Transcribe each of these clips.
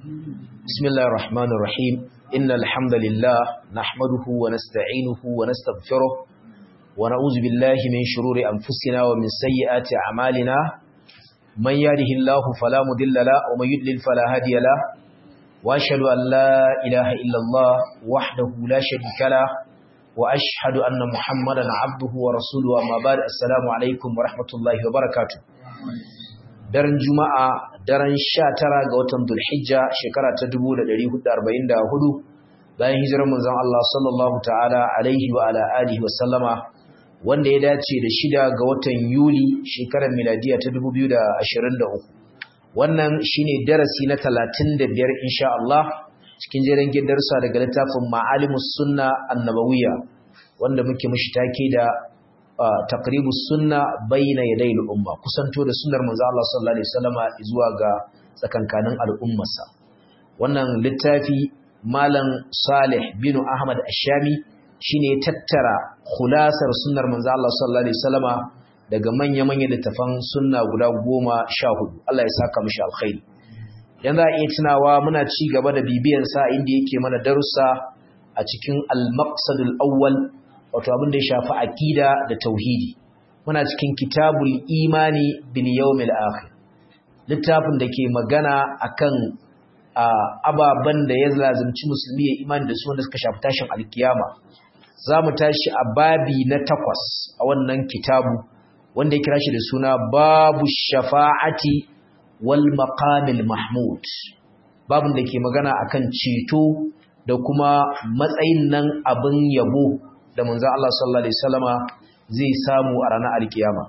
بسم الله الرحمن الرحيم إن الحمد لله نحمده ونستعينه ونستغفره ونعوذ بالله من شرور أنفسنا ومن سيئات أعمالنا من يهده الله فلا مضل له ومن يضلل فلا هادي له وأشهد أن لا إله إلا الله وحده لا شريك له وأشهد أن محمدا عبده ورسوله أما بعد السلام عليكم ورحمة الله وبركاته daren juma'a daren sha tara ga watan dulhijja shekara ta 1444 bayan hijirar manzon Allah sallallahu ta'ala alaihi wa ala alihi wa sallama wanda ya dace da shida ga watan yuli shekarar miladiya ta 2023 wannan shine darasi na 35 insha Allah cikin jerin gidarsa daga littafin ma'alimus sunna annabawiyya wanda muke mushi take da taqribu sunna bayna yaday al-umma kusanto da sunnar manzo Allah sallallahu alaihi wasallama zuwa ga tsakankanin al'ummarsa wannan littafi malam Salih bin Ahmad Ash-Shami shine tattara khulasar sunnar manzo Allah sallallahu alaihi wasallama daga manya-manyan littafan sunna guda 14 Allah ya saka mishi alkhairi yanzu a iya tunawa muna ci gaba da bibiyan sa inda yake mana darussa a cikin al-maqsadul awwal wato abin da ya shafi aqida da tauhidi muna cikin kitabul imani bil yawmil akhir littafin da ke magana akan ababan da ya lazimci musulmi ya imani da su wanda suka shafi tashin alkiyama zamu tashi a babi na takwas a wannan kitabu wanda ya kira shi da suna babu shafa'ati wal maqamil mahmud babin da ke magana akan ceto da kuma matsayin nan abin yabo da manzon Allah sallallahu alaihi wasallama zai samu a ranar alkiyama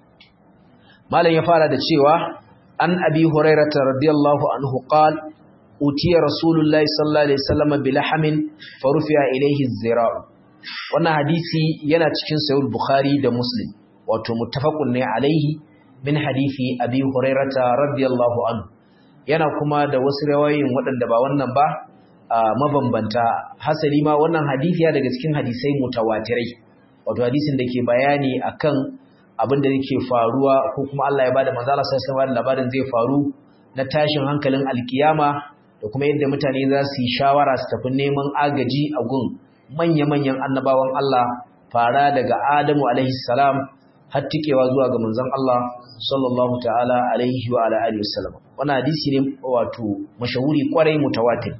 malam ya fara da cewa an abi hurairah radiyallahu anhu qala utiya rasulullahi sallallahu alaihi wasallama bilhamin farufiya ilayhi zira'u wannan hadisi yana cikin sahih bukhari da muslim wato muttafaqun ne alaihi min hadisi abi hurairah radiyallahu anhu yana kuma da wasu rawayoyin waɗanda ba wannan ba mabambanta hasali ma wannan hadisi ya daga cikin hadisai mutawatirai wato hadisin da ke bayani akan abin da yake faruwa ko kuma Allah ya bada manzo Allah sallallahu alaihi labarin zai faru na tashin hankalin alkiyama da kuma yadda mutane za su yi shawara su tafi neman agaji a gun manya-manyan annabawan Allah fara daga Adamu alaihi salam har tikewa zuwa ga manzon Allah sallallahu ta'ala alaihi wa ala alihi wasallam wannan hadisi ne wato mashahuri kwarai mutawatir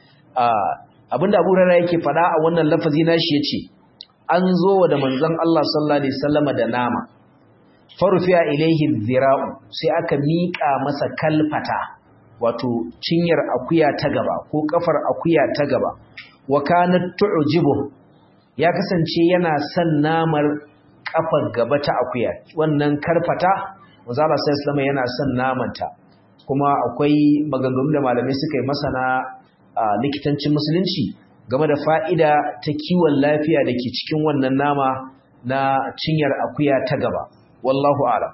abinda Abu Hurairah yake fada a wannan lafazi nashi yace an zo da manzon Allah sallallahu alaihi wasallama da nama farufiya ilaihi dhira'u sai aka mika masa kalfata wato cinyar akuya ta gaba ko kafar akuya ta gaba wa kanat tu'jibu ya kasance yana son namar kafar gaba ta akuya wannan karfata manzon Allah sallallahu alaihi wasallama yana son namanta kuma akwai maganganun da malamai suka yi masana a likitancin musulunci game da fa'ida ta kiwon lafiya da ke cikin wannan nama na cinyar akuya ta gaba wallahu ala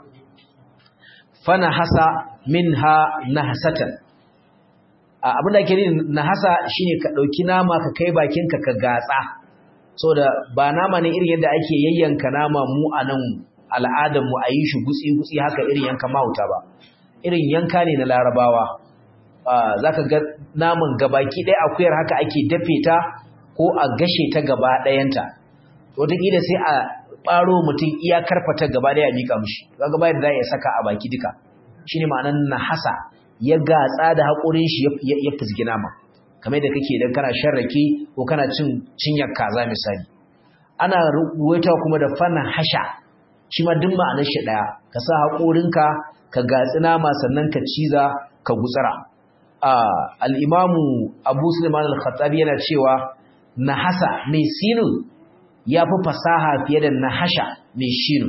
fana hasa min ha na hasatan abinda ke ne na hasa shine ka ɗauki nama ka kai bakinka ka gatsa so da ba nama ne irin yadda ake yayyanka nama mu a nan al'adarmu a yi shi gutsi-gutsi haka irin yanka mahauta ba irin yanka ne na larabawa za ka ga naman gabaki ɗaya akuyar haka ake dafe ta ko a gashe ta gaba ɗayanta wataƙila sai a ɓaro mutum iya karfata gaba ɗaya a miƙa mushi za ga bayan da za a saka a baki duka shi ne ma'anar na hasa ya gatsa da haƙorin shi ya fizgi nama kamar da kake idan kana shan rake ko kana cin cinyar kaza misali ana ruwaita kuma da fana hasha shi ma duk ma'anar shi ɗaya ka sa haƙorinka ka gatsi nama sannan ka ciza ka gutsara al'imamu abu suleiman al-khattabi yana cewa nahasa mai sinu ya fi fasaha fiye da nahasha mai shinu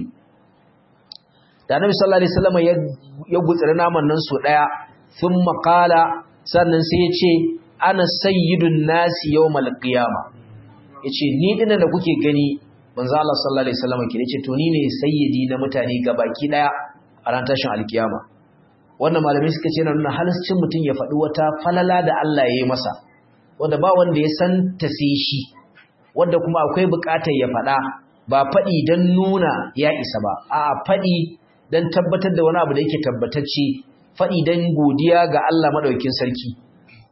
da nabi sallallahu alaihi wasallam ya gutsiri naman nan so daya sun makala sannan sai ya ce ana sayyidun nasi yawmal qiyama yace ni dinnan da kuke gani manzo Allah sallallahu alaihi wasallam ke yace to ni ne sayyidi na mutane gabaki daya a ran tashin alkiyama wannan malamai suka ce na nuna halascin mutum ya faɗi wata falala da Allah ya yi masa wanda ba wanda ya san ta sai shi wanda kuma akwai buƙatar ya faɗa ba faɗi don nuna ya isa ba a faɗi don tabbatar da wani abu da yake tabbatacce faɗi don godiya ga Allah maɗaukin sarki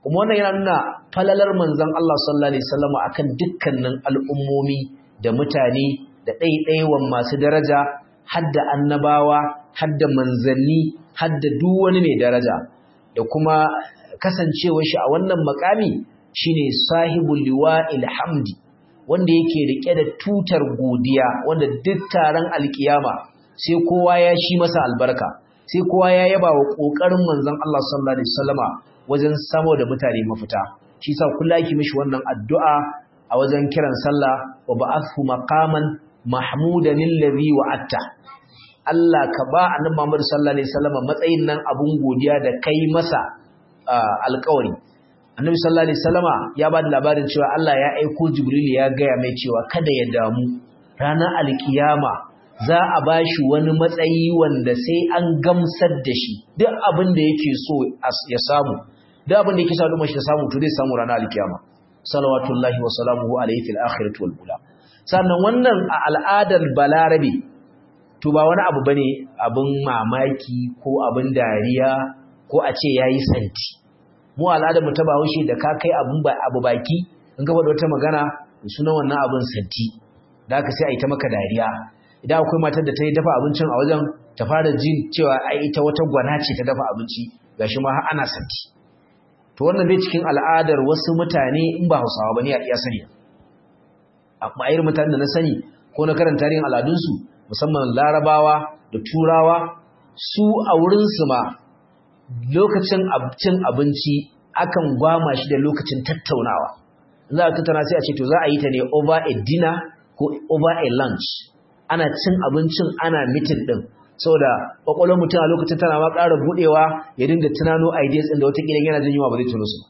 kuma wannan yana nuna falalar manzon Allah sallallahu alaihi wasallam akan dukkanin al'ummomi da mutane da ɗaiɗaiwan masu daraja hadda annabawa hadda manzanni hadda duk wani mai daraja da kuma kasancewar shi a wannan makami shine sahibul liwa'il hamdi wanda yake rike da tutar godiya wanda duk taron alkiyama sai kowa ya shi masa albarka sai kowa ya yaba wa kokarin manzon Allah sallallahu alaihi wasallama wajen samo da mutane mafita shi sa kullu yake mishi wannan addu'a a wajen kiran sallah wa ba'athu maqaman mahmudan alladhi wa'atta Allah ka ba annabi Muhammad sallallahu alaihi wasallama matsayin nan abun godiya da kai masa alƙawari annabi sallallahu alaihi wasallama ya ba da labarin cewa Allah ya aiko Jibril ya gaya mai cewa kada ya damu ranar alkiyama za a bashi wani matsayi wanda sai an gamsar da shi duk abin da yake so ya samu duk abin da yake so al'umma shi ta samu to zai samu ranar alkiyama salawatullahi wa salamuhu alaihi fil akhirati wal ula sannan wannan a al'adar balarabe to ba wani abu bane abin mamaki ko abin dariya ko a ce yayi santi mu al'adar mu ta bahaushe da ka kai abun abu baki in ga wata magana sunan wannan abun santi da haka sai a yi ta maka dariya idan akwai matar da ta yi dafa abincin a wajen ta fara jin cewa ai ita wata gwana ce ta dafa abinci gashi ma har ana santi to wannan bai cikin al'adar wasu mutane in ba Hausawa bane a iya sani amma irin mutanen da na sani ko na karanta tarihin al'adunsu musamman Larabawa da Turawa su a wurin su ma lokacin cin abinci akan gwama shi da lokacin tattaunawa za a tattauna sai a ce to za a yi ta ne over a dinner ko over a lunch ana cin abincin ana mitin din saboda kwakwalwar mutum a lokacin tana ma ƙara buɗewa ya dinga tunano ideas ɗin da wata ƙilan yana jin yunwa ba zai tuno su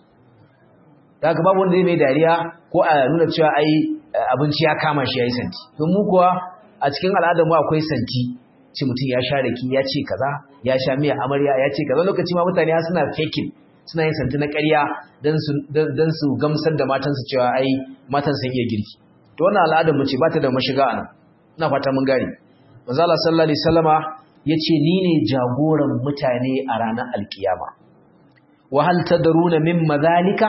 da haka babu wanda zai mai dariya ko a nuna cewa ai abinci ya kama shi ya yi santi don mu kuwa a cikin al'adar mu akwai santi ce mutum ya sha raki ya ce kaza ya sha miya amarya ya ce kaza lokaci ma mutane suna faking suna yin santi na ƙarya don su gamsar da matansu cewa ai matan sun iya girki to wannan al'adar mu ce ba ta da mashiga a nan ina fata mun gane manzo Allah sallallahu alaihi wasallama yace ni ne jagoran mutane a ranar alkiyama wa hal tadruna mimma zalika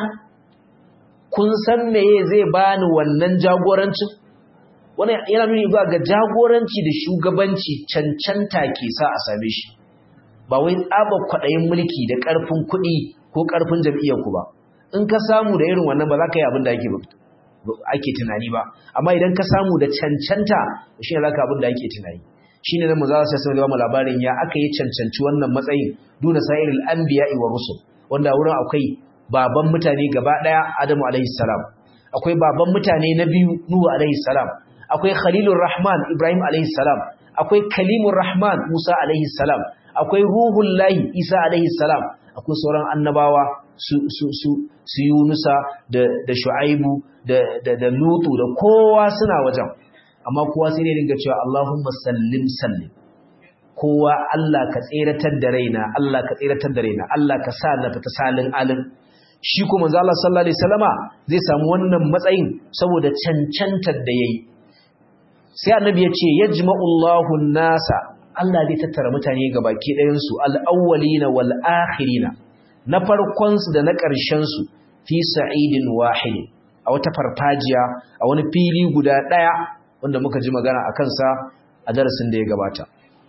kun san meye zai bani wannan jagorancin wannan yana nuni zuwa ga jagoranci da shugabanci cancanta ke sa a same shi ba wai tsaba kwaɗayin mulki da ƙarfin kuɗi ko ƙarfin jam'iyyar ku ba in ka samu da irin wannan ba za ka yi abin da ake ake tunani ba amma idan ka samu da cancanta shi ne za ka abin da ake tunani shi ne na mu za su sai mu labarin ya aka yi cancanci wannan matsayin duna sa'iril anbiya'i wa rusul wanda wurin akwai baban mutane gaba daya Adamu alaihi salam akwai baban mutane na biyu Nuhu alaihi salam akwai Khalilur Rahman Ibrahim alaihi salam akwai Kalimur Rahman Musa alaihi salam akwai Ruhul Lahi Isa alaihi salam akwai sauran annabawa su su su su Yunusa da da Shu'aibu da da da Lutu da kowa suna wajen amma kowa sai ne dinga cewa Allahumma sallim sallim kowa Allah ka tseratar da raina Allah ka tseratar da raina Allah ka sa na fita salin alin shi kuma manzo Allah sallallahu alaihi wasallama zai samu wannan matsayin saboda cancantar da yayi sai annabi ya ce yajma'ullahu nasa Allah zai tattara mutane gabaki ɗayan su al-awwalina wal akhirina na farkon su da na ƙarshen su fi sa'idin wahid a wata farfajiya a wani fili guda ɗaya wanda muka ji magana akan sa a darasin da ya gabata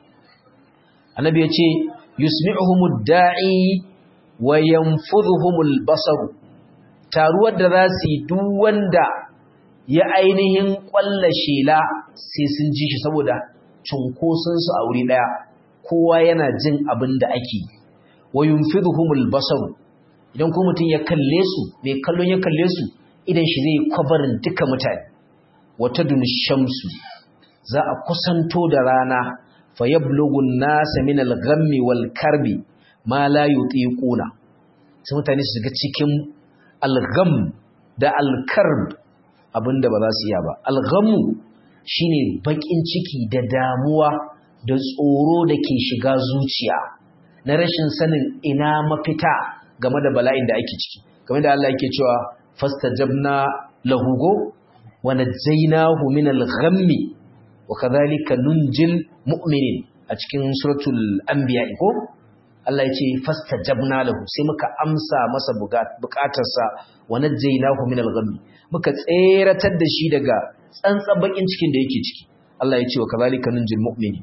annabi ya ce yusmi'uhumud da'i wa yanfudhuhumul basar taruwar da za su yi duk wanda ya ainihin kwalla shela sai sun ji shi saboda cunkoson su a wuri daya kowa yana jin abin da ake wa yunfidhuhumul basar idan ko mutum ya kalle su mai kallon ya kalle su idan shi zai kwabarin duka mutane wata dun shamsu za a kusanto da rana fayablughu an-nasa min al-ghammi wal-karbi ma la yutiquna sai mutane su shiga cikin al-gham da al-karb abinda ba za su iya ba al-ghammu shine bakin ciki da damuwa da tsoro da ke shiga zuciya na rashin sanin ina mafita game da bala'in da ake ciki game da Allah yake cewa fastajabna lahu go wa najaynahu min al-ghammi wa kadhalika nunjil mu'minin a cikin suratul anbiya ko Allah ya ce fastajabna lahu sai muka amsa masa bukatarsa wa najjaynahu min al-ghammi muka tseratar da shi daga tsantsan bakin cikin da yake ciki Allah ya ce wa kazalika nunjil mu'mini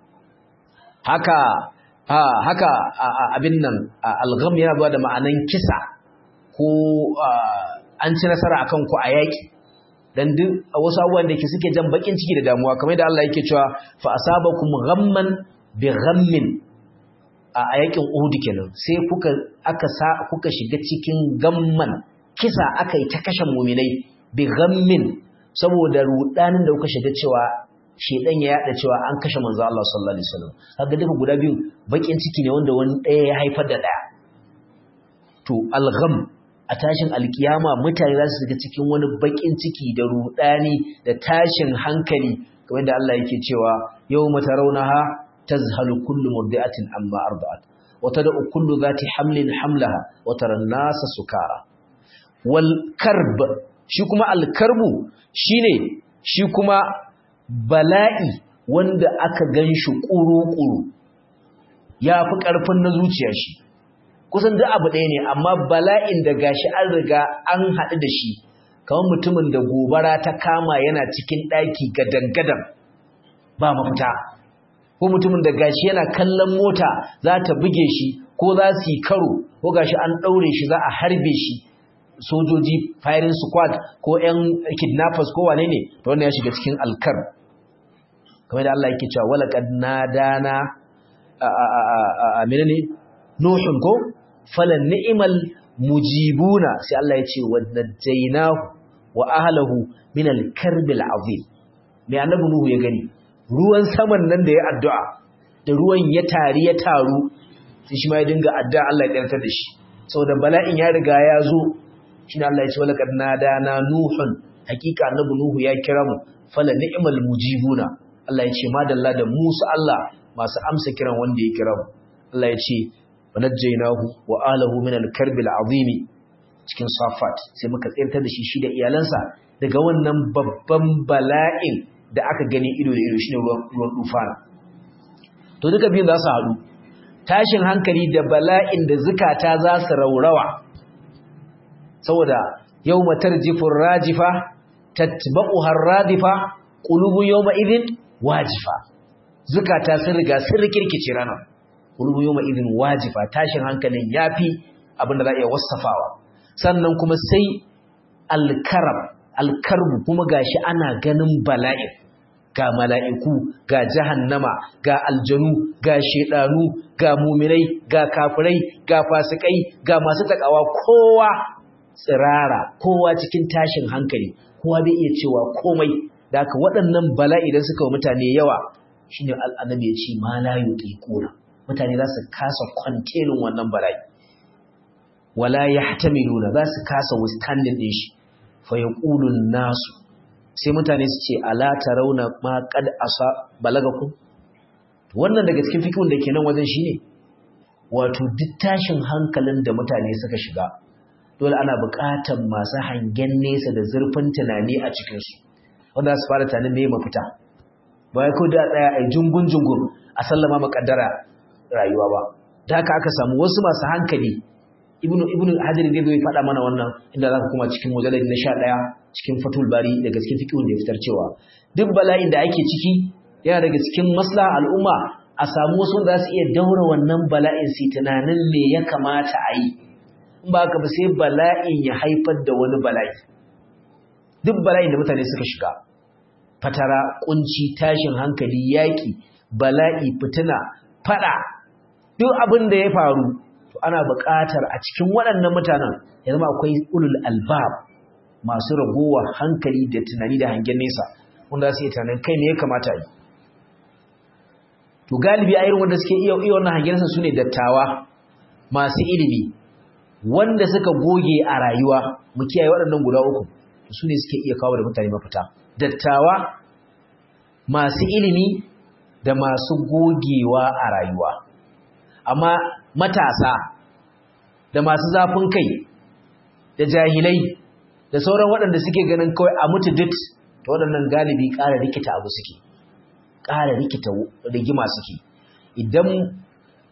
haka ha haka abin nan al-gham yana zuwa da ma'anan kisa ko an ci nasara akan ku a yaki dan duk wasu abubuwan da ke suke jan bakin ciki da damuwa kamar da Allah yake cewa fa asabakum ghamman bi ghammin a yakin Uhud kenan sai kuka aka sa kuka shiga cikin gamman kisa aka yi ta kashe mu'minai bi ghammin saboda rudanin da kuka shiga cewa shedan ya yada cewa an kashe manzo Allah sallallahu alaihi wasallam kaga duka guda biyu bakin ciki ne wanda wani daya ya haifar da daya to al-gham a tashin alkiyama mutane za su shiga cikin wani bakin ciki da rudani da tashin hankali kamar da Allah yake cewa yawma tarawnaha tazhalu kullu murdi'atin amma arda'at wa tad'u kullu dhati hamlin hamlaha wa tara an-nasa sukara wal karb shi kuma al karbu shine shi kuma bala'i wanda aka ganshi kuru-kuru yafi karfin na zuciya shi kusan duk abu ɗaya ne amma bala'in da gashi an riga an haɗu da shi kamar mutumin da gobara ta kama yana cikin ɗaki gadan-gadan ba mafita ko mutumin da gashi yana kallon mota za ta buge shi ko za su yi karo ko gashi an ɗaure shi za a harbe shi sojoji firing squad ko 'yan kidnappers ko wane ne to wannan ya shiga cikin alkar kamar da Allah yake cewa walaqad nadana a a a menene nuhun ko fala ni'mal mujibuna sai Allah ya ce wadajjaynahu wa ahlihi min al-karbil azim mai annabi nuhu ya gani ruwan saman nan da ya addu'a da ruwan ya tari ya taru sai shi ma ya dinga addu'a Allah ya karanta da shi saboda bala'in ya riga ya zo shine Allah ya ce walaqad nadana nuhun hakika annabi nuhu ya kira mu fala ni'mal mujibuna Allah ya ce madalla da musu Allah masu amsa kiran wanda ya kira mu Allah ya ce wanajjaynahu wa ahlihi min al-karb al-azim cikin safat sai muka tsirtar da shi shi da iyalansa daga wannan babban bala'in da aka gani ido da ido shine ruwan ruwan dufana to duka biyun za su haɗu tashin hankali da bala'in da zukata za su raurawa saboda yawma tarjifu rajifa tatba'uha ar-radifa qulubu yawma idhin wajifa zukata sun riga sun rikirkice ranar qulubu yawma idhin wajifa tashin hankalin yafi abinda za a iya wasafawa sannan kuma sai alkarab alkarbu kuma gashi ana ganin bala'in ga mala'iku ga jahannama ga aljanu ga shedanu ga muminai ga kafirai ga fasikai ga masu takawa kowa tsirara kowa cikin tashin hankali kowa bai iya cewa komai da haka waɗannan bala'i da suka wa mutane yawa shine al'annabi ya ce ma la yuqiquna mutane za su kasa kwantelin wannan bala'i wala yahtamiluna za su kasa withstanding din shi fa yaqulun nasu sai mutane su ce ala tarawna ma qad asa balagakum wannan daga cikin fikihun da ke nan wajen shine wato duk tashin hankalin da mutane suka shiga dole ana buƙatar masu hangen nesa da zurfin tunani a cikinsu wanda su fara tunanin me mafita ba ya ko da tsaya a jungun jungun a sallama makaddara rayuwa ba da haka aka samu wasu masu hankali ibnu ibnu hajar ne zai faɗa mana wannan inda zaka kuma cikin mujallad na 11 cikin fatul bari daga cikin fiqhun da ya fitar cewa duk bala'in da ake ciki yana daga cikin maslaha al'umma a samu wasu wanda za su iya daura wannan bala'in su tunanin me ya kamata a yi in ba ka ba sai bala'in ya haifar da wani bala'i duk bala'in da mutane suka shiga fatara kunci tashin hankali yaki bala'i fitina fada duk abin da ya faru to ana buƙatar a cikin waɗannan mutanen ya zama akwai ulul albab masu ragowa hankali da tunani da hangen nesa wanda su yi tunanin kai ne ya kamata yi to galibi a irin wanda suke iya iya wannan hangen nesa sune dattawa masu ilimi wanda suka goge a rayuwa mu kiyaye waɗannan guda uku su ne suke iya kawo da mutane mafita dattawa masu ilimi da masu gogewa a rayuwa amma matasa da masu zafin kai da jahilai da sauran waɗanda suke ganin kawai a mutu duk ta waɗannan galibi ƙara rikita abu suke ƙara rikita rigima suke idan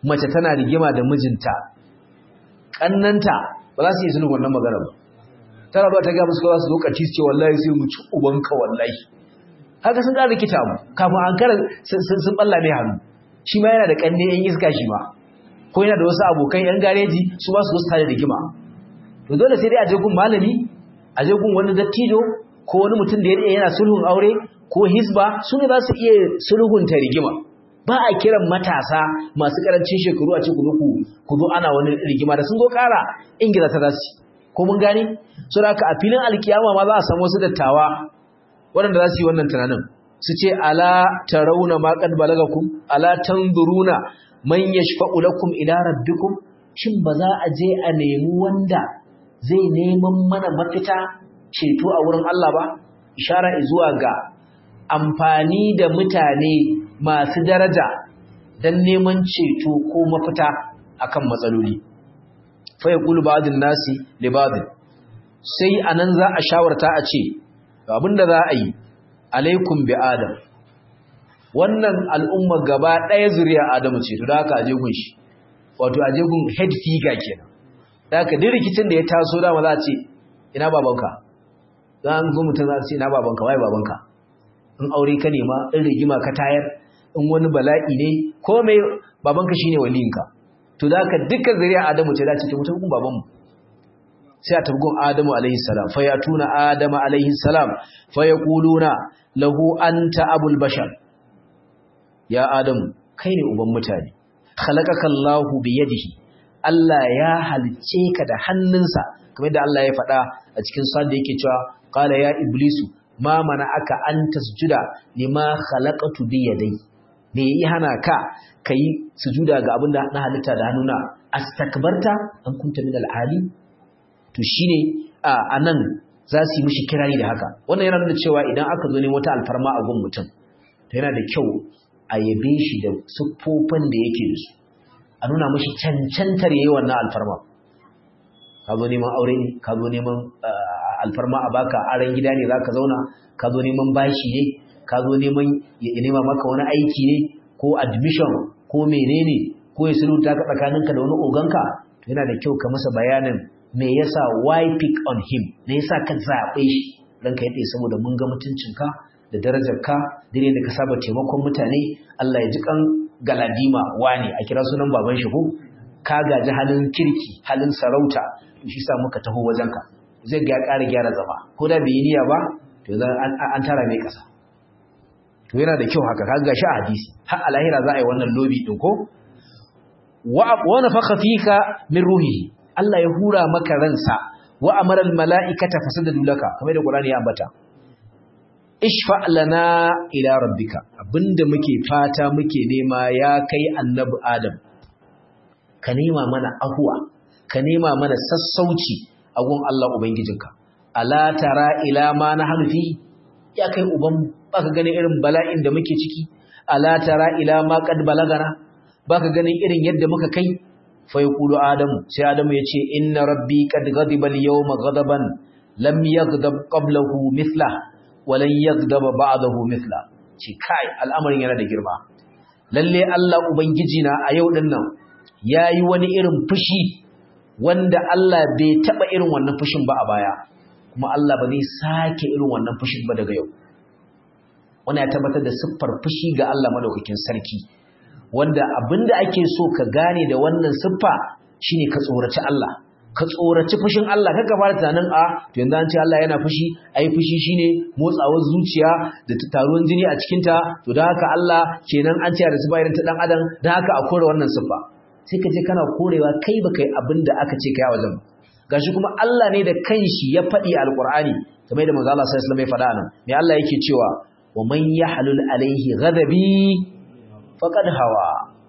mace tana rigima da mijinta kannanta ba za su yi sulhu wannan magana ba tana ba ta ga musu kawai su zo kaci su ce wallahi sai mu ci ubanka wallahi haka sun ƙara rikita mu kafin an kara sun balla mai hannu shi ma yana da kanne yan iska shi ma ko yana da wasu abokan yan gareji su ba su wasu tare da rigima to dole sai dai a je gun malami a je gun wani dattijo ko wani mutum da ya yana sulhun aure ko hisba su ne za su iya sulhunta rigima ba a kiran matasa masu karancin shekaru a ce ku zo ku zo ana wani rigima da sun zo kara ingila ta zasu ko mun gane so da haka a filin alkiyama ma za a samu wasu dattawa waɗanda za su yi wannan tunanin su ce ala tarawuna ma qad balagakum ala tanzuruna man yashfa'u lakum ila rabbikum shin ba za a je a nemi wanda zai neman mana mafita ceto a wurin Allah ba ishara zuwa ga amfani da mutane masu daraja don neman ceto ko mafita akan matsaloli fa yaqulu ba'dun nasi li ba'd sai anan za a shawarta a ce abinda za a yi alaikum bi adam wannan al'umma gaba ɗaya zuriya adamu ce to da haka aje gun shi wato aje gun head figure kenan da haka duk rikicin da ya taso dama za a ce ina babanka za a zo mutum za a ce ina babanka wai babanka in aure ka nema in rigima ka tayar in wani bala'i ne ko mai babanka shine waliyinka to da haka dukkan zuriya adamu ce za ce mutum gun babanmu sai a tabgun adamu alaihi salam fa yatuna adama alaihi salam fa yaquluna lahu anta abul bashar ya adamu kai ne uban mutane khalaqaka Allahu bi yadihi Allah ya halice ka da hannunsa kamar da Allah ya faɗa a cikin sura da yake cewa qala ya iblisu ma aka an tasjuda lima khalaqatu bi yadai me yi hana ka kai sujuda ga abin da na halitta da hannuna astakbarta an kunta min al-ali to shine a nan za su yi mishi kirari da haka wannan yana nuna cewa idan aka zo ne wata alfarma a gun mutum to yana da kyau a yabe shi da siffofin da yake da su a nuna mashi cancantar yayi wannan alfarma ka zo neman aure ne ka zo neman alfarma a baka aran gida ne zaka zauna ka zo neman bashi ne ka zo neman ya nema maka wani aiki ne ko admission ko menene ko ya sulunta ka tsakaninka da wani oganka to yana da kyau ka masa bayanin me yasa why pick on him me yasa ka zabe shi ranka yadda saboda mun ga mutuncinka da darajarka dire da ka saba taimakon mutane Allah ya ji kan galadima wani a kira sunan baban shi ko ka gaji halin kirki halin sarauta shi sa muka taho wajenka zai ga ƙara gyara zama ko da bai niyya ba to an tara mai ƙasa to yana da kyau haka kaga shi a hadisi har alahira za a yi wannan lobi din ko wa nafakha fika min ruhihi Allah ya hura maka ransa wa amara al mala'ikata fasajadu laka kamar da Qur'ani ya ambata ishfa lana ila rabbika abinda muke fata muke nema ya kai annabi adam ka nema mana ahuwa ka nema mana sassauci a gun Allah ubangijinka ala tara ila ma nahnu fi ya kai uban baka ganin irin bala'in da muke ciki ala tara ila ma qad balagana baka ganin irin yadda muka kai fa yaqulu adamu sai adamu yace inna rabbi qad ghadiba al-yawma ghadaban lam yaghdab qablahu mithlahu walan yaghdaba ba'dahu mithla ce kai al'amarin yana da girma lalle Allah ubangiji na a yau din nan yayi wani irin fushi wanda Allah bai taba irin wannan fushin ba a baya kuma Allah ba zai sake irin wannan fushin ba daga yau wannan ya tabbatar da siffar fushi ga Allah madaukakin sarki wanda abinda ake so ka gane da wannan siffa shine ka tsoraci Allah ka tsoraci fushin Allah kaga fara tunanin a to yanzu an ce Allah yana fushi ai fushi shine motsawar zuciya da taruwan jini a cikin ta to dan haka Allah kenan an ce da su bayan ta dan adam dan haka a kore wannan siffa sai ka je kana korewa kai ba kai abinda aka ce kai a wajen gashi kuma Allah ne da kanshi ya faɗi alqur'ani kamar da manzo Allah sallallahu alaihi wasallam ya faɗa nan me Allah yake cewa wa man yahlul alaihi ghadabi faqad hawa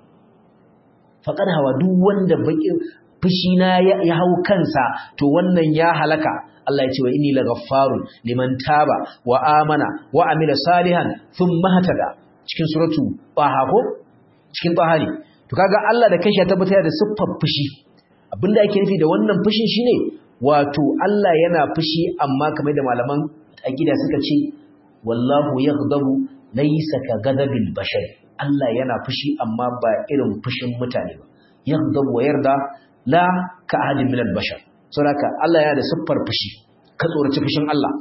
faqad hawa duk wanda bakin fushina ya hau kansa to wannan ya halaka Allah ya ce wa inni laghaffarun liman taba wa amana wa amila salihan thumma hatada cikin suratu Taha ko cikin Taha ne to kaga Allah da kanshi ya tabbatar da siffar fushi abinda ake nufi da wannan fushin shine wato Allah yana fushi amma kamar da malaman aqida suka ce wallahu yaghdabu laysa ka ghadabil bashar Allah yana fushi amma ba irin fushin mutane ba yaghdab wa yarda la ka ahadin min al-bashar saboda Allah yana da siffar fushi ka tsoraci fushin Allah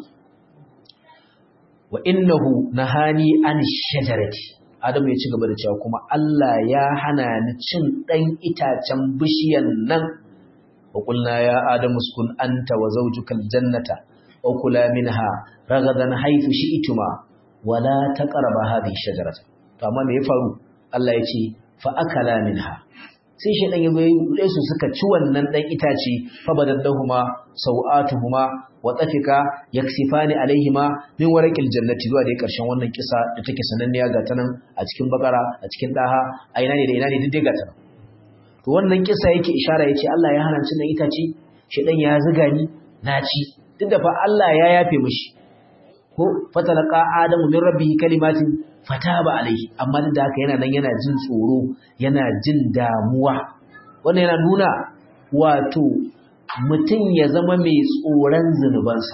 wa innahu nahani an shajarati Adam ya ci gaba da cewa kuma Allah ya hana ni cin dan itacen bishiyan nan wa qulna ya adamu uskun anta wa zawjuka al-jannata wa kula minha ragadan haythu shi'tuma wa la taqrabu hadhihi shajarata to amma me ya faru Allah ya ce fa akala minha sai shaidan ya bai su suka ci wannan dan itace fa badaddahuma sau'atuhuma wa tafika yaksifani alaihima min warqil jannati zuwa da karshen wannan kisa da take sananniya ga tanan a cikin bakara a cikin daha a ina ne da ina ne duk dai ga tanan to wannan kisa yake ishara yace Allah ya hana cin dan itace shaidan ya zuga ni na ci duk da fa Allah ya yafe mishi ko fatalaqa adamu min rabbihi kalimatin fataba alaihi amma duk da haka yana nan yana jin tsoro yana jin damuwa wannan yana nuna wato mutum ya zama mai tsoron zunubansa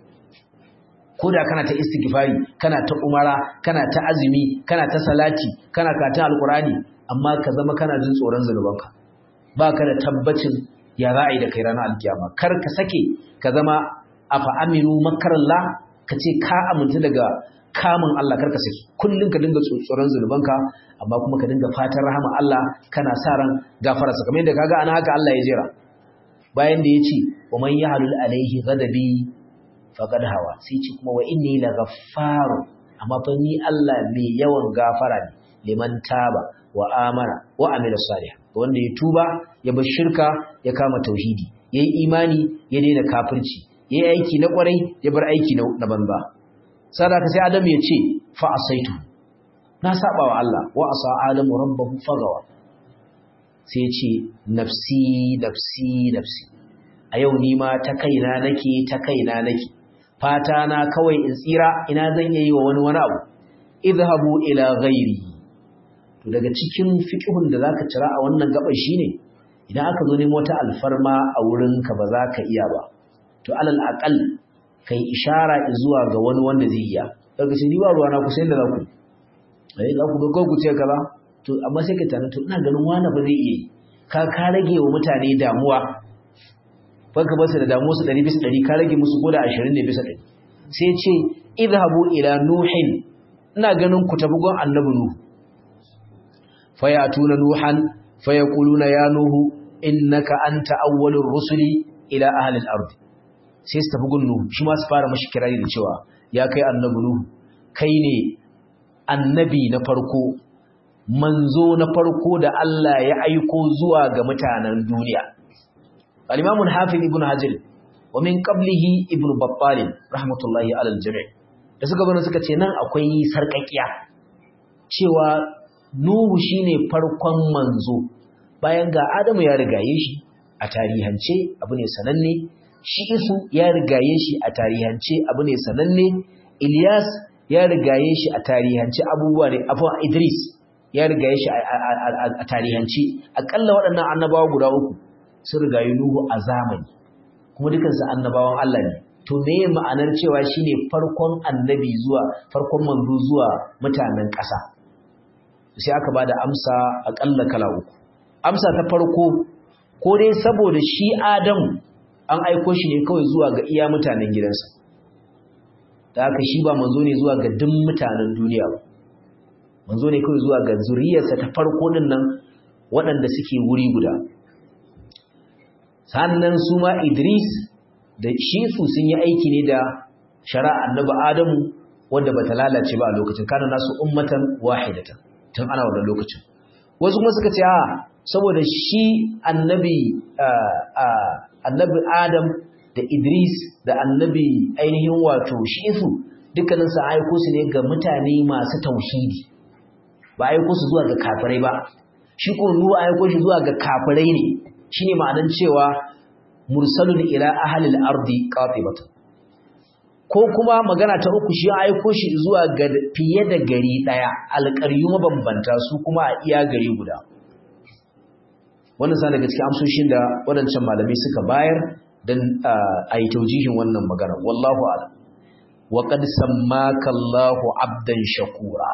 ko da kana ta istighfari kana ta umara kana ta azumi kana ta salati kana karatun alkurani amma ka zama kana jin tsoron zunubanka baka da tabbacin ya za a yi da kai ranar alkiyama kar ka sake ka zama afa aminu makarallah ka ce ka aminta daga kamun Allah karka saki kullun ka dinga tsoron zunubanka amma kuma ka dinga fatan rahama Allah kana sa ran gafararsa kamar yadda kaga ana haka Allah ya jira bayan da yace wa man yahlul alaihi ghadabi faqad hawa sai ce kuma wa inni laghaffaru amma fa ni Allah mai yawan gafara ne liman taba wa amana wa amila salih wanda ya tuba ya bar shirka ya kama tauhidi yayi imani ya daina kafirci yayi aiki na kwarai ya bar aiki na banza sadaka sai Adam ya ce fa asaitu na saba wa Allah wa asa adamu rabbahu fagawa sai ya ce nafsi nafsi nafsi a yau ni ma ta kaina nake ta kaina nake fata na kawai in tsira ina zan iya yi wa wani wani abu idhabu ila ghairi to daga cikin fiqhun da zaka cira a wannan gaban shine idan aka zo nemo wata alfarma a wurinka ba za ka iya ba to alal aqal kai ishara zuwa ga wani wanda zai iya daga ce ni ba ruwa na ku sai da za ku eh za ku ga ku ce kaza to amma sai ka tana to ina ganin wani ba zai iya ka ka rage wa mutane damuwa baka basu da damuwa su 100 bisa 100 ka rage musu koda 20 ne bisa 100 sai ce idhabu ila nuhin ina ganin ku tabi gon annabi nuhu fayatuna nuhan fayaquluna ya nuhu innaka anta awwalur rusuli ila ahli al-ard sai su tafi gun nuhu shi ma su fara mashi kirari da cewa ya kai annabi nuhu kai ne annabi na farko manzo na farko da Allah ya aiko zuwa ga mutanen duniya al-imam al-hafiz ibn hajar wa min qablihi ibn battal rahmatullahi ala al-jami' da suka zo suka ce nan akwai sarkakiya cewa nuhu shine farkon manzo bayan ga adamu ya rigaye shi a tarihance abu ne sananne shi isu ya rigaye shi a tarihance abu ne sananne Ilyas ya rigaye shi a tarihance abubuwa ne abu Idris ya rigaye shi a tarihance akalla waɗannan annabawa guda uku sun rigaye Nuhu a zamani kuma dukansu annabawan Allah ne to me ma'anar cewa shine farkon annabi zuwa farkon manzo zuwa mutanen ƙasa sai aka bada amsa akalla kala uku amsa ta farko ko dai saboda shi Adamu an aiko shi ne kawai zuwa ga iya mutanen gidansa da haka shi ba manzo ne zuwa ga duk mutanen duniya ba manzo ne kawai zuwa ga zuriyarsa ta farko din nan waɗanda suke wuri guda sannan su ma Idris da shi su sun yi aiki ne da shari'a annabi Adamu wanda bata lalace ba a lokacin kana nasu ummatan wahidatan tun ana wannan lokacin wasu kuma suka ce a saboda shi annabi annabi Adam da Idris da annabi ainihin wato Shisu dukkanin su aiko su ne ga mutane masu tauhidi ba aiko su zuwa ga kafirai ba shi ko Nuhu aiko shi zuwa ga kafirai ne shine ma'anan cewa mursalun ila ahli al-ardi qatibatan ko kuma magana ta uku shi aiko shi zuwa ga fiye da gari daya alƙaryu mabambanta su kuma a iya gari guda wannan sa daga cikin amsoshin da waɗancan malamai suka bayar don a yi taujihin wannan magana wallahu ala wa qad sammaka Allahu abdan shakura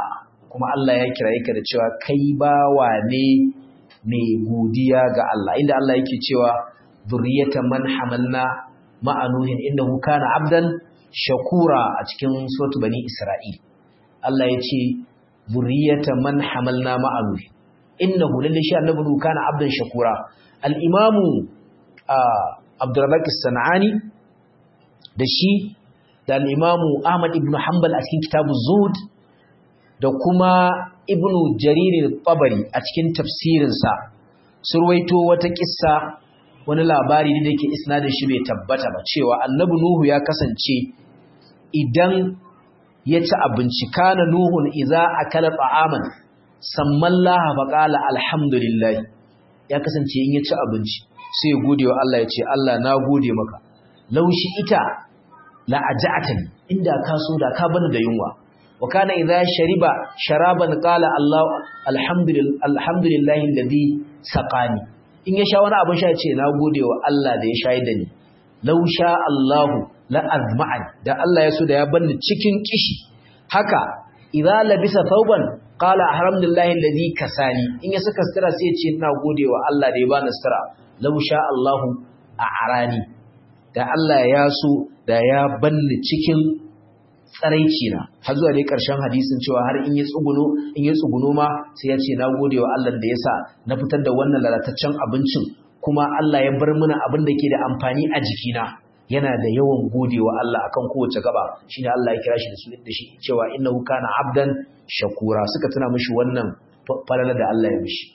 kuma Allah ya kiraye ka da cewa kai bawa ne mai godiya ga Allah inda Allah yake cewa zurriyatan man hamalna ma'a nuhin innahu kana abdan shakura a cikin suratul bani isra'il Allah ya ce zurriyatan man hamalna ma'a nuhin innahu lalle shi annabi nuhu kana abdan shakura al-imamu Abdurrazzaq as-Sanani da shi da al-imamu Ahmad ibn Hanbal a cikin kitabu Zuhd da kuma Ibn Jarir al-Tabari a cikin tafsirinsa surwaito wata kissa wani labari ne da yake isnadin shi bai tabbata ba cewa annabi Nuhu ya kasance idan ya ci abinci kana Nuhun idza akala ta'aman sammallaha faqala alhamdulillah ya kasance in ya ci abinci sai ya gode wa Allah ya ce Allah na gode maka laushi ita la aja'atani inda ka so da ka bani da yunwa wa kana idza shariba sharaban qala Allah alhamdulillah alhamdulillahi alladhi saqani in ya sha wani abin sha ce na gode wa Allah da ya shayar da ni law sha Allahu la azma'an da Allah ya so da ya banni cikin kishi haka idza labisa thawban qala alhamdulillahi alladhi kasani in ya saka sutura sai ya ce ina gode wa Allah da ya bani sutura law sha Allahu a'rani da Allah ya so da ya banni cikin tsaraici na har zuwa dai ƙarshen hadisin cewa har in ya tsuguno in ya tsuguno ma sai ya ce na gode wa Allah da ya sa na fitar da wannan lalataccen abincin kuma Allah ya bar mana abin da ke da amfani a jikina yana da yawan gode wa Allah akan kowace gaba shine Allah ya kira shi da su da shi cewa innahu kana abdan shakura suka tuna mishi wannan falala da Allah ya mishi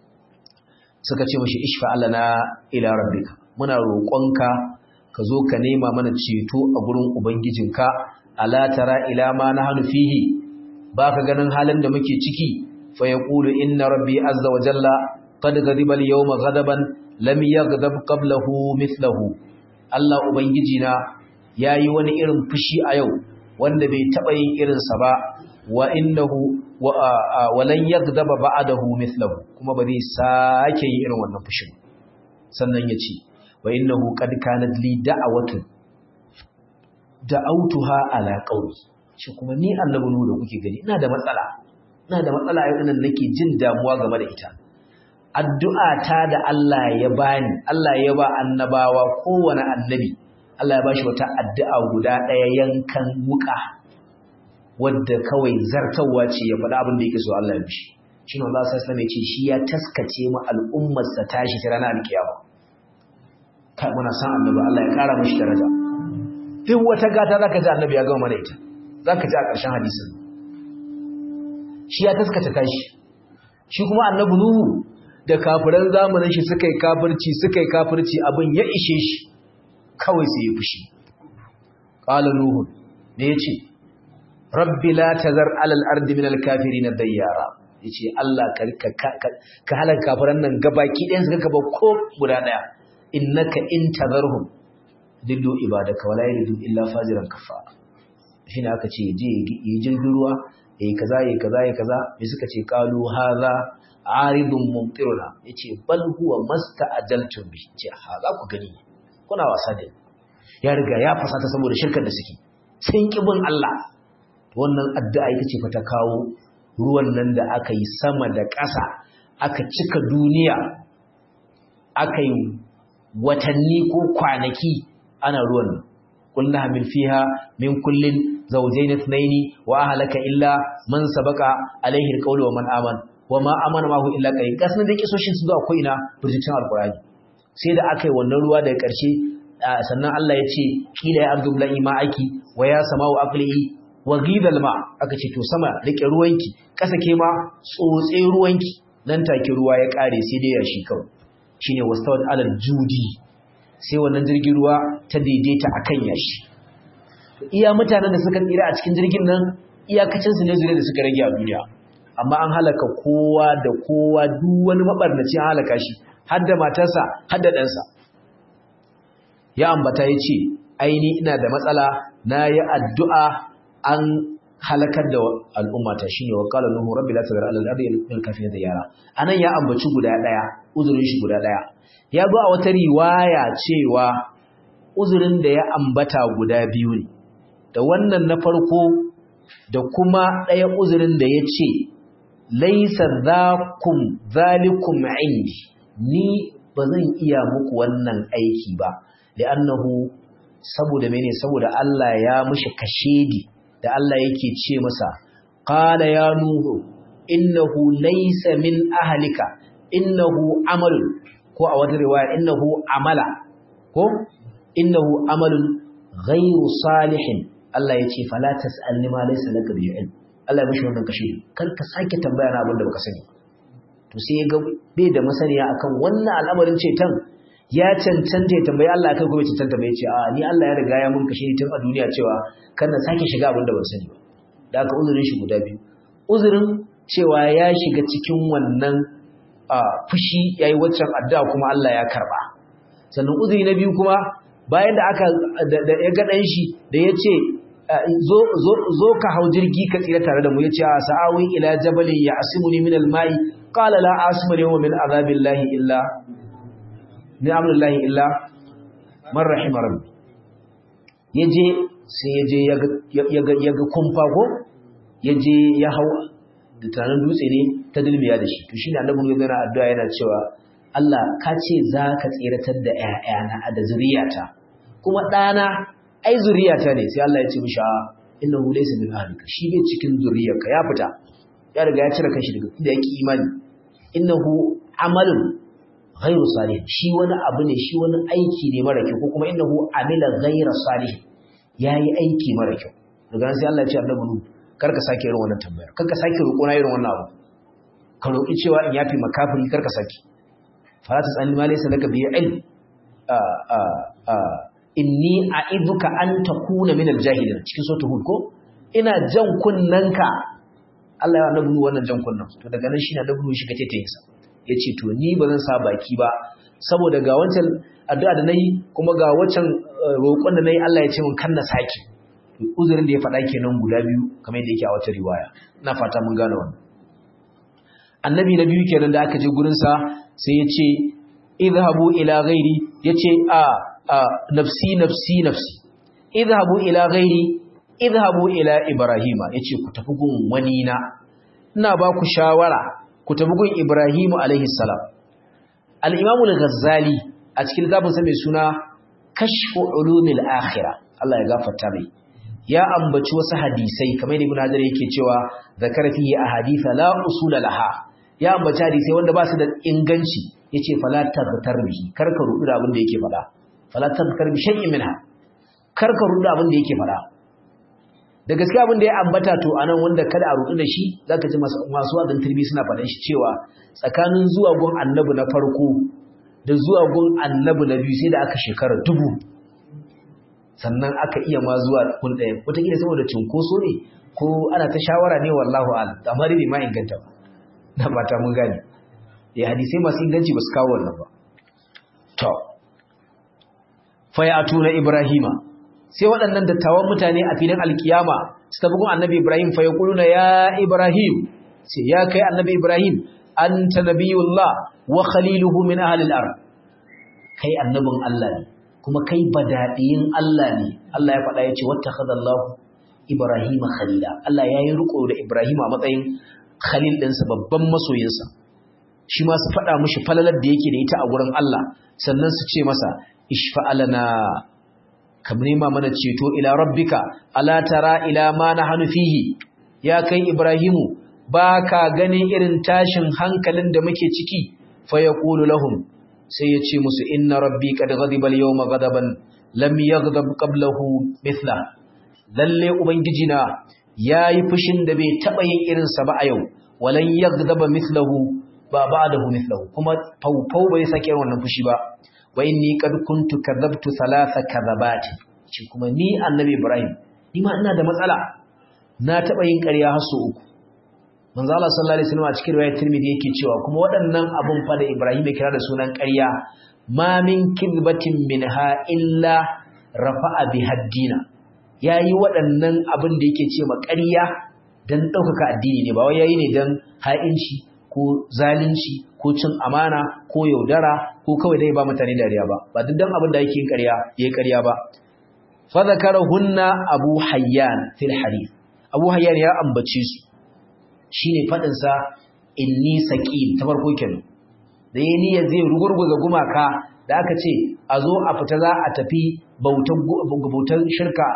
suka ce mishi ishfa na ila rabbika muna roƙonka ka zo ka nema mana ceto a gurin ubangijinka ala tara ila ma nahnu fihi baka ganin halin da muke ciki fa yaqulu inna rabbi azza wa jalla qad ghadiba al-yawma ghadaban lam yaghdab qablahu mithluhu Allah ubangiji na yayi wani irin fushi a yau wanda bai taba yin irin sa ba wa innahu wa lan yaghdaba ba'dahu mithluhu kuma ba zai sake yin irin wannan fushin sannan yace wa innahu qad kanat li da'awatun da'autuha ala qauli shi kuma ni annabi nu da kuke gani ina da matsala ina da matsala yau nan nake jin damuwa game da ita addu'a ta da Allah ya bani Allah ya ba annabawa kowane annabi Allah ya bashi wata addu'a guda ɗaya yankan wuka wadda kawai zartawa ce ya faɗa abin da yake so Allah ya bishi shi ne Allah sai ya ce shi ya taskace mu al'ummar sa tashi ta ranar alkiyama kai muna san annabi Allah ya ƙara mishi daraja duk wata gata zaka ji annabi ya gama mana ita zaka ji a ƙarshen hadisin shi ya taskata tashi shi kuma annabi nuhu da kafiran zamanin shi suka yi kafirci suka yi kafirci abin ya ishe shi kawai sai ya fushi qala nuhu ne yace rabbi la tazar alal ardi min al kafirin dayyara yace Allah ka ka halaka kafiran nan gabaki ɗayan su ka ba ko guda daya innaka in tazarhum dillu ibadaka wala yalidu illa fajiran kafara shine aka ce je yi jirgin ruwa yayi kaza yayi kaza yayi kaza me suka ce qalu hadha aridun mumtiruna yace bal huwa masta'ajaltum bi ce ha za ku gani kuna wasa da ya riga ya fasata saboda shirkar da suke sun kibin Allah wannan addu'a ita ce fa ta kawo ruwan nan da aka yi sama da ƙasa aka cika duniya aka yi watanni ko kwanaki ana ruwan kullu hamil fiha min kullin zawjayn ithnayn wa ahlaka illa man sabaqa alaihi alqawlu wa man amana wa ma amana mahu illa qalil gasnin da kisoshin su zuwa ko ina burjicin alqur'ani sai da akai wannan ruwa daga ƙarshe sannan Allah ya ce kila ya abdul la'i ma'aki wa ya sama'u aqli wa ghidal ma aka ce to sama rike ruwanki kasa ke ma tsotse ruwanki nan take ruwa ya kare sai dai ya shi kawai shine wastawad alal judi sai wannan jirgin ruwa ta daidaita akan yashi iya mutanen da suka tsira a cikin jirgin nan iyakacin su ne zure da suka rage a duniya amma an halaka kowa da kowa duk wani mabarnaci an halaka shi har da matarsa har da ɗansa ya ambata ya ce aini ina da matsala na yi addu'a an halakar da al'ummata shi ne wa ƙala nuhu rabbi la tazar alal ardi min kafin da yara anan ya ambaci guda ɗaya uzurin shi guda ɗaya ya zo a wata riwaya cewa uzurin da ya ambata guda biyu ne da wannan na farko da kuma ɗaya uzurin da ya ce laisa zakum zalikum indi ni ba zan iya muku wannan aiki ba li'annahu saboda mene saboda Allah ya mishi kashedi da Allah yake ce masa qala ya nuhu innahu laysa min ahlika innahu amalun ko a wata riwaya innahu amala ko innahu amalun ghayru salihin Allah yace fala tas'alni ma laysa laka bi ilm Allah ya mishi wannan kashe kar ka sake tambaya na abin da baka sani to sai ya ga bai da masaniya akan wannan al'amarin ceton ya cancanta ya tambayi Allah kai kuma cancanta bai ce a ni Allah ya riga ya mun kashe tun a duniya cewa kan na sake shiga abin da ban sani ba da aka uzurin shi guda biyu uzurin cewa ya shiga cikin wannan fushi yayi waccan addu'a kuma Allah ya karba sannan uzuri na biyu kuma bayan da aka da ya ga dan shi da ya ce zo zo zo ka hau jirgi ka tsira tare da mu yace a sa'awi ila jabalin ya asimuni min al-ma'i qala la asma al-yawma min azabillahi illa ni amrullahi illa man rahima rabbi yaje sai yaje yaga yaga kumfa ko yaje ya hau da tanan dutse ne ta dilmiya da shi to shine annabi ya gana addu'a yana cewa Allah ka ce za ka tsiratar da ƴaƴana da zuriyata kuma ɗana ai zuriyata ne sai Allah ya ce mishi innahu laysa min ahlika shi bai cikin zuriyarka ya fita ya riga ya cire kanshi daga inda yake imani innahu amalun ghairu salih shi wani abu ne shi wani aiki ne mara kyau ko kuma innahu amila ghairu salih yayi aiki mara kyau daga nan sai Allah ya ce annabi nu kar ka sake irin wannan tambaya kar ka sake roƙo na irin wannan abu ka roƙi cewa in yafi makafiri kar ka sake fala tasalli ma laysa laka bi ilm a a a inni a'iduka an takuna min al-jahilin cikin suratul hud ko ina jan kunnanka Allah ya annabi wannan jan kunnan to daga nan shine annabi shi kace ta yinsa yace to ni ba zan sa baki ba saboda ga wancan addu'a da nayi kuma ga wancan roƙon da nayi Allah ya ce mun kan na saki uzurin da ya faɗa kenan guda biyu kamar yadda yake a wata riwaya ina fata mun gane wannan annabi na biyu kenan da aka je gurin sa sai ya ce idhabu ila ghairi yace a nafsi nafsi nafsi idhabu ila ghairi idhabu ila ibrahima yace ku tafi gun wani na ina ba ku shawara ku tafi gun ibrahimu alaihi salam al-imam al-ghazali a cikin littafin sa mai suna kashfu ulumil akhirah Allah ya gafarta mai ya ambaci wasu hadisai kamar ibn hajar yake cewa zakara fihi ahaditha la usula laha ya ambaci hadisai wanda ba su da inganci yace fala tabtar bihi kar ka rubu da abin da yake faɗa fala tabtar bi shay'in minha kar ka rubu da abin da yake faɗa da gaskiya abin da ya ambata to anan wanda kada a rubu da shi zaka ji masu wadan turbi suna faɗan shi cewa tsakanin zuwa gun annabi na farko da zuwa gun annabi na biyu sai da aka shekara dubu sannan aka iya ma zuwa kun ɗaya wataƙila saboda cinkoso ne ko ana ta shawara ne wallahu al amma dai ma inganta ba na fata mun gane ya hadisai masu inganci ba su kawo wannan ba to fa ya tuna ibrahima sai waɗannan dattawan mutane a filin alkiyama su tafi gun annabi ibrahim fa yaquluna ya ibrahim sai ya kai annabi ibrahim anta nabiyullah wa khaliluhu min ahli al-ard kai annabin Allah ne kuma kai badadiyin Allah ne Allah ya faɗa yace wattakhadallahu ibrahima khalila Allah yayi riko da ibrahima a matsayin khalil ɗinsa babban masoyinsa shi ma su faɗa mishi falalar da yake da ita a gurin Allah sannan su ce masa ishfa'alana kam nema mana ceto ila rabbika ala tara ila ma nahnu fihi ya kai ibrahimu baka ganin irin tashin hankalin da muke ciki fa yaqulu lahum sai ya ce musu inna rabbi qad ghadiba al-yawma ghadaban lam yaghdab qablahu mithla lalle ubangiji na yayi fushin da bai taba yin irin sa ba a yau walan yaghdaba mithlahu ba ba'dahu mithlahu kuma faufau bai sake wannan fushi ba wa inni qad kuntu kadhabtu thalatha kadhabati shi kuma ni annabi ibrahim ni ma ina da matsala na taba yin ƙarya har so uku manzo Allah sallallahu alaihi wasallam a cikin riwayat Tirmidhi yake cewa kuma waɗannan abun fa da Ibrahim ya kira da sunan ƙarya ma min kidbatin minha illa rafa'a bi haddina yayi waɗannan abin da yake ce ma ƙarya dan ɗaukaka addini ne ba wai yayi ne dan ha'inci ko zalunci ko cin amana ko yaudara ko kawai dai ba mutane dariya ba ba duk dan abin da yake yin ƙarya yayi ƙarya ba fa zakarahunna abu hayyan fil hadith Abu Hayyan ya ambace su shine fadin sa inni saqim ta farko kenan da yayin niyyar zai rugurguza gumaka da aka ce a zo a fita za a tafi bautan shirka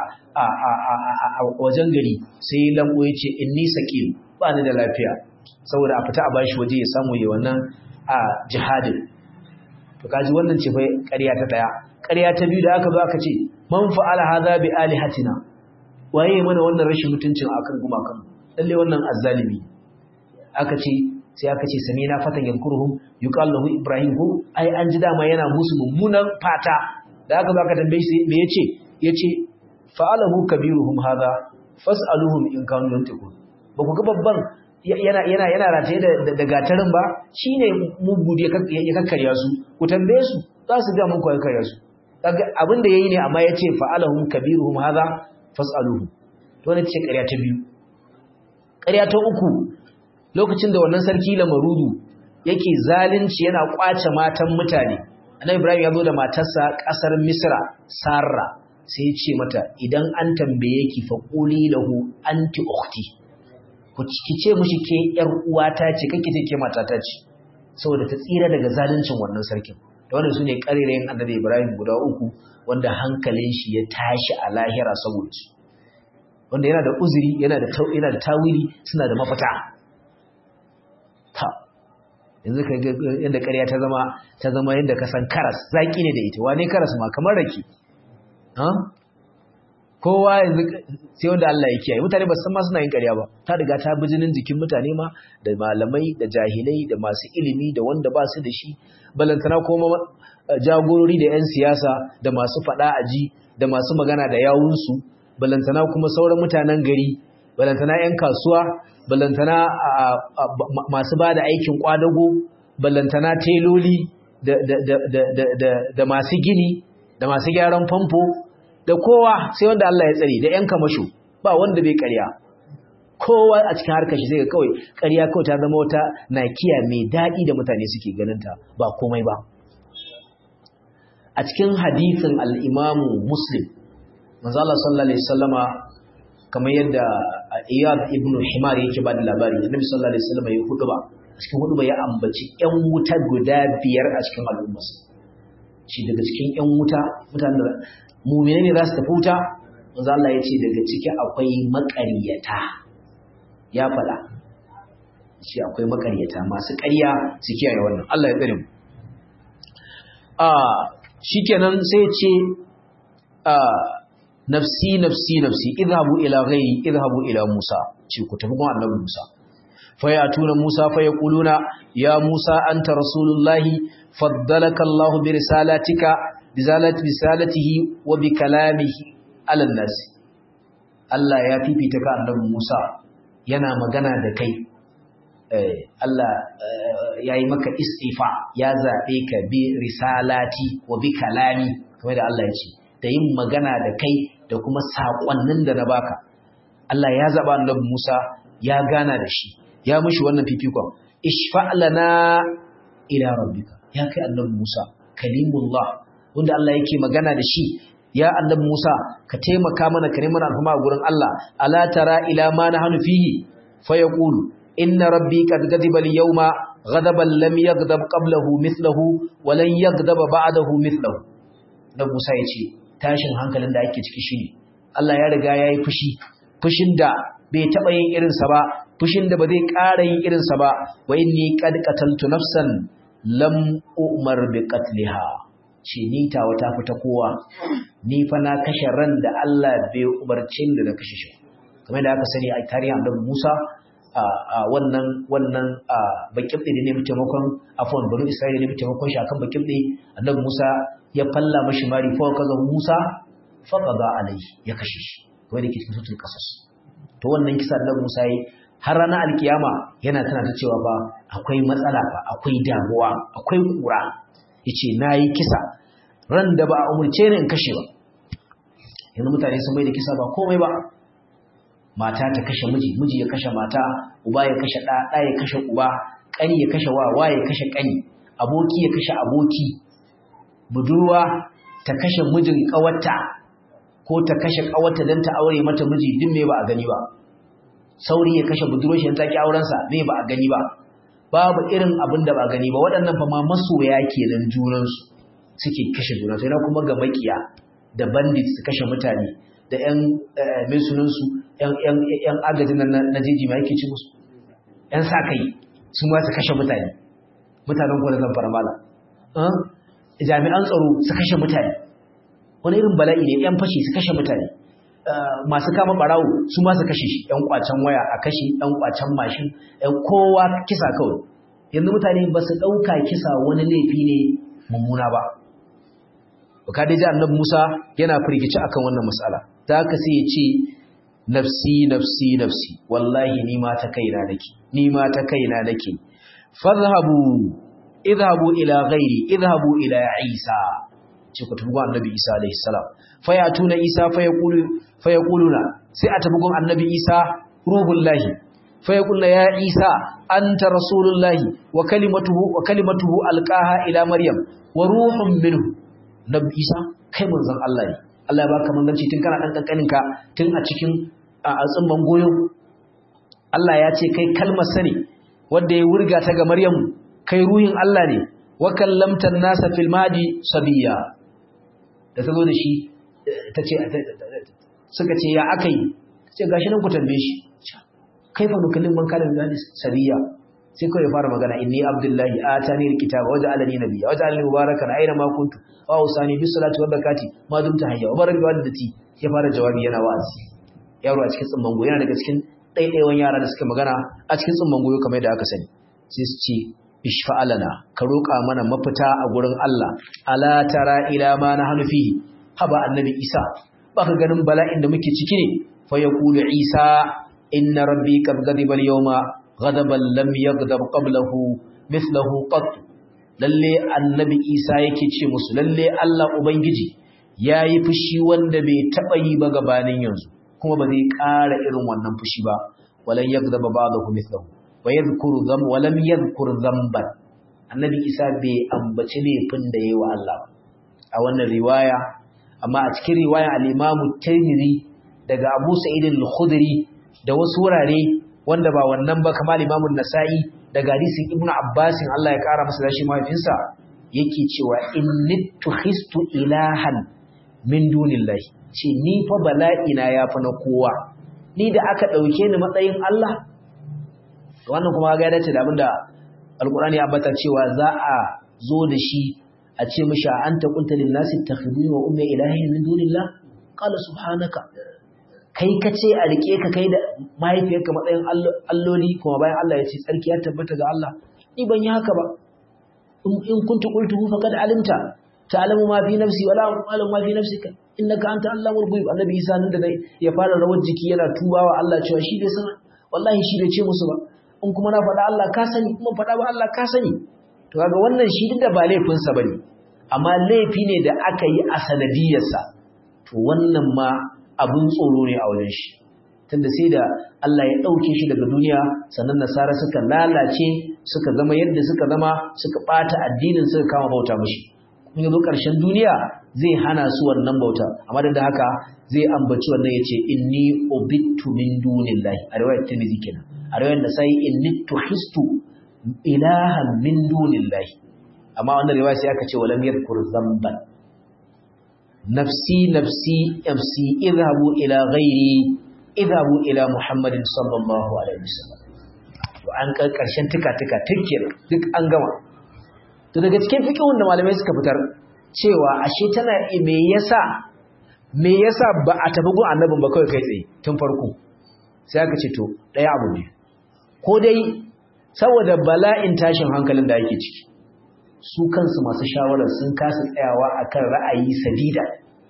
a wajen gari sai lambo ya ce inni saqim ba ni da lafiya saboda a fita a bashi waje ya samu yi wannan a jihadin to kaji wannan ce fa ƙarya ta daya ƙarya ta biyu da aka zo aka ce man fa'ala hadha bi alihatina waye mana wannan rashin mutuncin akan gumakan lalle wannan azzalimi aka ce sai aka ce samina fatan yankuruhum yuqallahu ibrahim ko ai an ji dama yana musu mummunan fata da aka zo aka tambaye shi me yace yace fa'alahu kabiruhum hadha fas'aluhum in kanu yantiqun ba ku ga babban yana yana yana rataye da da gatarin ba shine mugu ya kakkarya su ku tambaye su za su ga muku kakkarya su kaga abin da yayi ne amma yace fa'alahum kabiruhum hadha fas'aluhu to ne ce ƙarya ta biyu ƙarya ta uku lokacin da wannan sarki lamarudu yake zalunci yana kwace matan mutane annabi ibrahim ya zo da matarsa ƙasar misra sarra sai ya ce mata idan an tambaye ki fa quli lahu anti ukhti ku ki ce mushi ke yar uwata ce kake ce ke matata ce saboda ta tsira daga zaluncin wannan sarkin da wannan sune karirayen annabi Ibrahim guda uku wanda hankalin shi ya tashi a lahira saboda su wanda yana da uzuri yana da yana da tawili suna da mafita ta yanzu ka ga yadda ƙarya ta zama ta zama yadda ka san karas zaki ne da ita wane karas ma kamar rake ha kowa yanzu sai wanda Allah ya kiyaye mutane ba san ma suna yin ƙarya ba ta riga ta bi jinin jikin mutane ma da malamai da jahilai da masu ilimi da wanda ba su da shi balantana kuma jagorori da 'yan siyasa da masu faɗa aji da masu magana da yawunsu balantana kuma sauran mutanen gari balantana 'yan kasuwa balantana masu ba da aikin kwadago balantana teloli da masu gini da masu gyaran famfo da kowa sai wanda Allah ya tsare da ‘yan kamasho ba wanda bai ƙarya kowa a cikin harkar shi zai kawai ƙarya kawai ta zama wata nakiya mai daɗi da mutane suke ganinta ba komai ba a cikin hadisin al'imamu muslim manzala sallallahu alaihi sallama kamar yadda iyad ibn himar yake ba da labari annabi sallallahu alaihi sallama ya hudu ba a cikin hudu ba ya ambaci ‘yan wuta guda biyar a cikin al'ummarsa shi daga cikin ‘yan wuta mutanen da mumine ne za su tafi wuta manzo Allah ya ce daga ciki akwai maƙaryata ya faɗa shi akwai maƙaryata masu ƙarya su kiyaye wannan Allah ya tsare mu a shikenan sai ce a nafsi nafsi nafsi idhabu ila ghairi idhabu ila Musa ce ku tafi gun Annabi Musa fayatuna Musa fayaquluna ya Musa anta rasulullahi faddalaka Allah bi risalatika bisalatihi wa bi kalamihi ala nas Allah ya fifita ka annabi Musa yana magana da kai Allah ya yi maka istifa ya zaɓe ka bi risalati wa bi kalami kamar da Allah ya ce da yin magana da kai da kuma saƙonnin da na baka Allah ya zaɓa annabi Musa ya gana da shi ya mishi wannan fifikon ishfa lana ila rabbika ya kai annabi Musa kalimullah wanda Allah yake magana da shi ya annabi Musa ka taimaka mana ka neman alfama a gurin Allah ala tara ila ma nahnu fihi fa yaqulu inna rabbi qad ghadiba al-yawma ghadaban lam yaghdab qablahu mithluhu wa lan yaghdaba ba'dahu mithluhu dan Musa yace tashin hankalin da ake ciki shine Allah ya riga yayi fushi fushin da bai taba yin irin sa ba fushin da ba zai ƙara yin irin sa ba wa inni qad qataltu nafsan lam umar bi qatliha ce ni tawa ta fita kowa ni fa na kashe ran da Allah bai umarce da na kashe shi kamar da aka sani a tarihin Annabi Musa a wannan wannan bakin da ne taimakon afwan banu Isra'ila ne taimakon shi akan bakin da Annabi Musa ya falla mashi mari fa kaza Musa fa qada alai ya kashe shi kamar da ke cikin sutun kasas to wannan kisa Annabi Musa yi har ranar alkiyama yana tana ta cewa ba akwai matsala ba akwai damuwa akwai kura yace nayi kisa ran da ba a umurce ni in kashe ba yanzu mutane sun mai da kisa ba komai ba mata ta kashe miji miji ya kashe mata uba ya kashe ɗa ɗa ya kashe uba ƙani ya kashe wa wa ya kashe ƙani aboki ya kashe aboki budurwa ta kashe mijin ƙawarta ko ta kashe ƙawarta don ta aure mata miji duk me ba a gani ba sauri ya kashe budurwar shi ta ki auren sa me ba a gani ba babu irin abin da ba gani ba waɗannan fa ma masoya kenan junan su suke kashe juna sai na kuma ga makiya da bandit su kashe mutane da ƴan mai sunan su ƴan ƴan ƴan agajin nan na jeji ma yake ci musu ƴan sa kai su ma su kashe mutane mutanen ku da zan fara mala jami'an tsaro su kashe mutane wani irin bala'i ne ƴan fashi su kashe mutane masu kama barawo su ma su kashe shi ƴan kwacen waya a kashe ƴan kwacen mashin ƴan kowa kisa kawai yanzu mutane ba su ɗauka kisa wani laifi ne mummuna ba ka dai ji annabi Musa yana firgici akan wannan mas'ala ta haka sai ya ce nafsi nafsi nafsi wallahi ni ma ta kaina nake ni ma ta kaina nake fadhhabu idhabu ila ghairi idhabu ila Isa ce ku tafi gun annabi Isa alaihi salam fayatuna Isa fayaqulu fayaquluna sai a tafi gun annabi Isa ruhullahi fayaqulna ya Isa anta rasulullahi wa kalimatuhu wa kalimatuhu alqaha ila maryam wa ruhun minhu nabi Isa kai manzon Allah ne Allah ya baka manzanci tun kana dan kankanin ka tun a cikin a tsimban goyo Allah ya ce kai kalmar sani wanda ya wurga ta ga Maryam kai ruhin Allah ne wa kallamta nasa fil madi sabiya da ta zo da shi ta ce suka ce ya akai ce gashi nan ku tambaye shi kaifa nukallim man kana min sabiya sai kawai fara magana inni abdullahi atani alkitaba waja'alani nabiyya waja'alani mubarakan aina ma kuntu wa usani bis salati wa zakati ma dumta hayya wa baraka walidati ya fara jawabi yana wa'azi yaro a cikin tsimman goyo yana daga cikin ɗaiɗaiwan yara da suka magana a cikin tsimman goyo kamar yadda aka sani sai su ce ishfa'alana ka roƙa mana mafita a gurin Allah ala tara ila ma nahnu fihi haba annabi Isa baka ganin bala'in da muke ciki ne fa yaqulu Isa inna rabbi qad ghadiba al-yawma ghadaban lam yaghdab qablahu mithlahu qat lalle annabi Isa yake ce musu lalle Allah ubangiji yayi fushi wanda bai taba yi ba gabanin yanzu kuma ba zai ƙara irin wannan fushi ba walan yaghdab ba'dahu mithlahu wa yadhkuru dham wa lam yadhkur dhanban annabi Isa bai ambaci laifin da yayi wa Allah a wannan riwaya amma a cikin riwaya al-Imam Tirmidhi daga Abu Sa'id al-Khudri da wasu wurare wanda ba wannan ba kamar Imam Nasa'i daga hadisin Ibn Abbas Allah ya kara masa dashi mahaifinsa yake cewa innittu khistu ilahan min dunillahi ce ni fa bala'i na yafi na kowa ni da aka dauke ni matsayin Allah wannan kuma ga ya dace da abinda Alqur'ani ya ambata cewa za a zo da shi a ce mishi anta qulta lin nasi takhuduni wa ummi ilahin min dunillah qala subhanaka kai ka ce a rike ka kai da mahaifiyarka matsayin alloli kuma bayan Allah ya ce tsarki ya tabbata ga Allah ni ban yi haka ba in kuntu qultuhu faqad alimta ta'lamu ma fi nafsi wala a'lamu ma fi nafsika innaka anta allamul ghuyub annabi Isa nan da ya fara rawar jiki yana tubawa Allah cewa shi bai san wallahi shi bai ce musu ba in kuma na faɗa Allah ka sani kuma faɗa ba Allah ka sani to kaga wannan shi duk da ba laifinsa bane amma laifi ne da aka yi a sanadiyarsa to wannan ma abin tsoro ne a wajen shi tunda sai da Allah ya ɗauke shi daga duniya sannan nasara suka lalace suka zama yadda suka zama suka ɓata addinin suka kama bauta mashi kuma yanzu ƙarshen duniya zai hana su wannan bauta amma da haka zai ambaci wannan ya ce inni ubittu min dunillahi a riwayar tirmidhi kenan a riwayar da sai inni tuhistu ilahan min dunillahi amma wannan riwaya sai aka ce walam yadhkur dhanban nafsi nafsi nafsi idhabu ila ghairi idhabu ila muhammadin sallallahu alaihi wasallam to an kai karshen tuka tuka tikkir duk an gama to daga cikin fiqhun da malamai suka fitar cewa ashe tana me yasa me yasa ba a tafi gun annabin ba kawai kai tsaye tun farko sai aka ce to daya abu ne ko dai saboda bala'in tashin hankalin da ake ciki su kansu masu shawarar sun kasa tsayawa akan ra'ayi sadida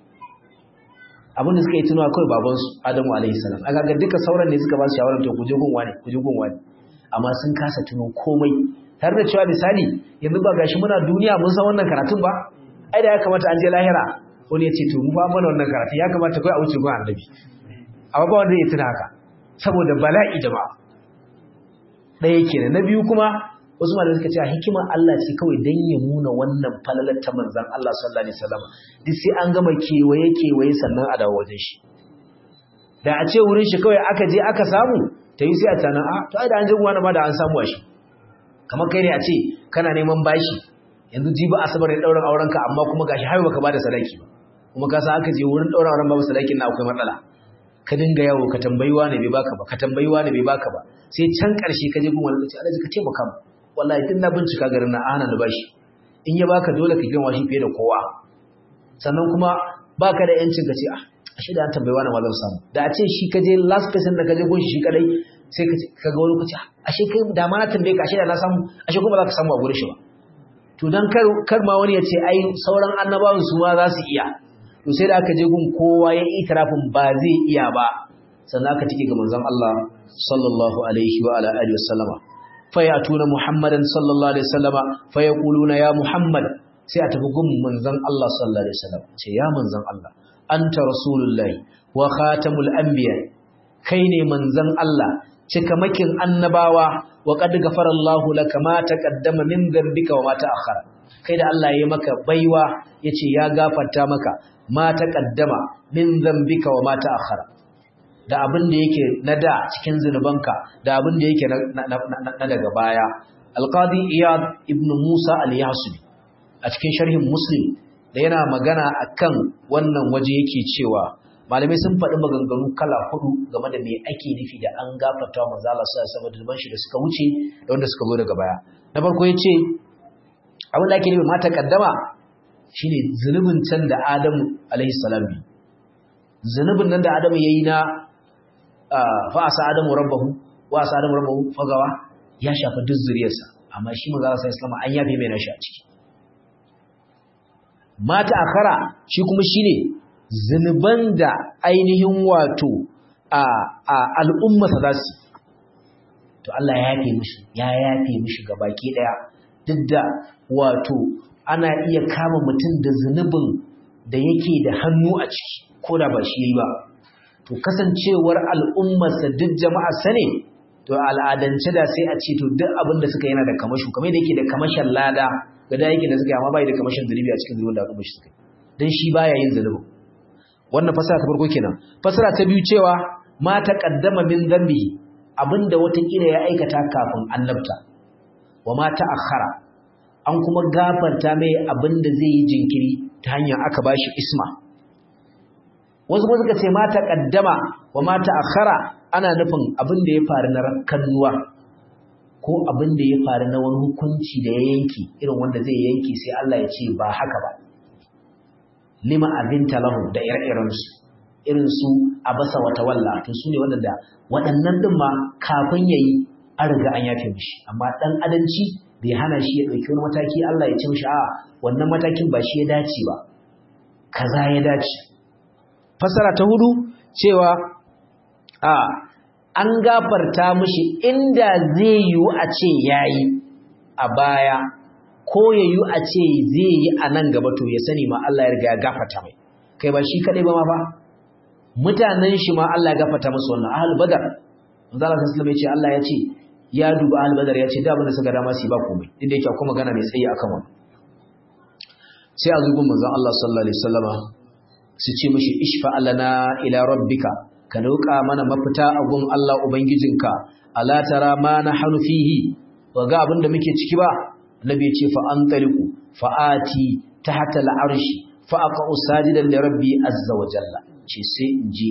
abin da suka yi tunawa kawai babansu adamu alaihi salam aka ga duka sauran ne suka ba su shawarar to kuje gun wani kuje gun wani amma sun kasa tuno komai tare da cewa misali yanzu ba gashi muna duniya mun san wannan karatun ba ai da ya kamata an je lahira wani ya ce to mu ba mana wannan karatun ya kamata kai a wuce gun annabi amma ba wanda ya tuna haka saboda bala'i jama'a ɗaya kenan na biyu kuma wasu malamai suka ce a hikimar Allah ce kawai dan ya nuna wannan falalar ta manzon Allah sallallahu alaihi wasallam duk sai an gama kewaye kewaye sannan a dawo wajen shi da a ce wurin shi kawai aka je aka samu ta yi sai a tana a to ai da an je wani ma da an samu shi kamar kai ne a ce kana neman bashi yanzu jibi asabar ne ɗaurin aurenka amma kuma gashi har baka bada sadaki ba kuma ka san aka je wurin ɗaurin auren babu sadakin na akwai matsala ka dinga yawo ka tambayi wani bai baka ba ka tambayi wani bai baka ba sai can ƙarshe ka je gun wani kace Allah ka taimaka mu wallahi tun na bincika garin na ana da bashi in ya baka dole ka girma shi fiye da kowa sannan kuma baka da yancin ka ce ah ashe da an tambayi wani ma zan samu da a ce shi ka je last person da ka je gunshi shi kadai sai ka ga wani kace ashe kai da ma na tambaye ka ashe da na samu ashe kuma za ka samu a gurin shi ba to dan kar kar ma wani ya ce ai sauran annabawan su ma za su iya to sai da aka je gun kowa ya itirafin ba zai iya ba sannan aka tike ga manzon Allah sallallahu alaihi wa ala alihi wasallama fayatuna muhammadan sallallahu alaihi wasallama fayaquluna ya muhammad sai a tafi gun manzon Allah sallallahu alaihi wasallam ce ya manzon Allah anta rasulullahi wa khatamul anbiya kai ne manzon Allah cikamakin annabawa wa qad ghafarallahu laka ma taqaddama min dhanbika wa ma ta'akhkhara kai da Allah ya maka baiwa yace ya gafarta maka ma taqaddama min dhanbika wa ma ta'akhkhara da abin da yake na da cikin zinubanka da abin da yake na daga baya alqadi iyad ibn musa al-yasubi a cikin sharhin muslim da yana magana akan wannan waje yake cewa malamai sun faɗi maganganu kala hudu game da me ake nufi da an gafarta wa manzo Allah sallallahu alaihi wasallam shi da suka wuce da wanda suka zo daga baya na farko yace abin da ake nufi mata kaddama shine zunubin can da Adamu alaihi salam bi zunubin nan da Adamu yayi na fa asa Adamu rabbahu wa asa Adamu rabbahu fagawa ya shafa duk zuriyarsa amma shi manzo Allah sallallahu alaihi wasallam an yafe mai nashi a ciki mata akhara shi kuma shine zunuban da ainihin wato a a al'umma za su to Allah ya yafe mishi ya yafe mishi gabaki daya duk da wato ana iya kama mutum da zunubin da yake da hannu a ciki ko da ba shi yayi ba to kasancewar al'ummarsa duk jama'a sane to al'adance da sai a ce to duk abin da suka yana da kamashu kamar da yake da kamashin lada ga da yake da suka yi amma bai da kamashin zunubi a cikin zunubin da al'ummar shi suka yi dan shi baya yin zunubin wannan fasara ta farko kenan fasara ta biyu cewa ma taqaddama min dhanbihi abinda watakila ya aikata kafin annabta wa ma ta'akhkhara an kuma gafarta mai abinda zai yi jinkiri ta hanyar aka bashi isma wasu kuma suka ce ma taqaddama wa ma ta'akhkhara ana nufin abinda ya faru na rakkanuwa ko abinda ya faru na wani hukunci da ya yanki irin wanda zai yanki sai Allah ya ce ba haka ba lima abinta lahu da ire-irensu irin su abasa wata walla to su ne waɗanda waɗannan ɗin ma kafin ya yi an riga an yafe mishi amma ɗan adanci bai hana shi ya ɗauki wani mataki Allah ya ce mishi a wannan matakin ba shi ya dace ba kaza ya dace fasara ta hudu cewa a an gafarta mishi inda zai yiwu a ce yayi a baya ko ya yi a ce zai yi a nan gaba to ya sani ma Allah ya riga ya gafata mai kai ba shi kadai ba ma ba mutanen shi ma Allah ya gafata musu wannan ahlul badar manzo Allah sallallahu alaihi Allah ya ce ya duba ahlul badar ya ce da abin da suka dama su ba komai inda yake akwai magana mai tsayi akan wannan sai a zugun manzo Allah sallallahu alaihi wasallama su ce mishi ishfa alana ila rabbika ka roƙa mana mafita a gun Allah ubangijinka ala tara ma nahnu fihi ba ga abin da muke ciki ba Nabi ce fa an tariku fa'ati tahta al'arshi fa aqa'u sajidan li rabbi azza wa jalla ce sai in je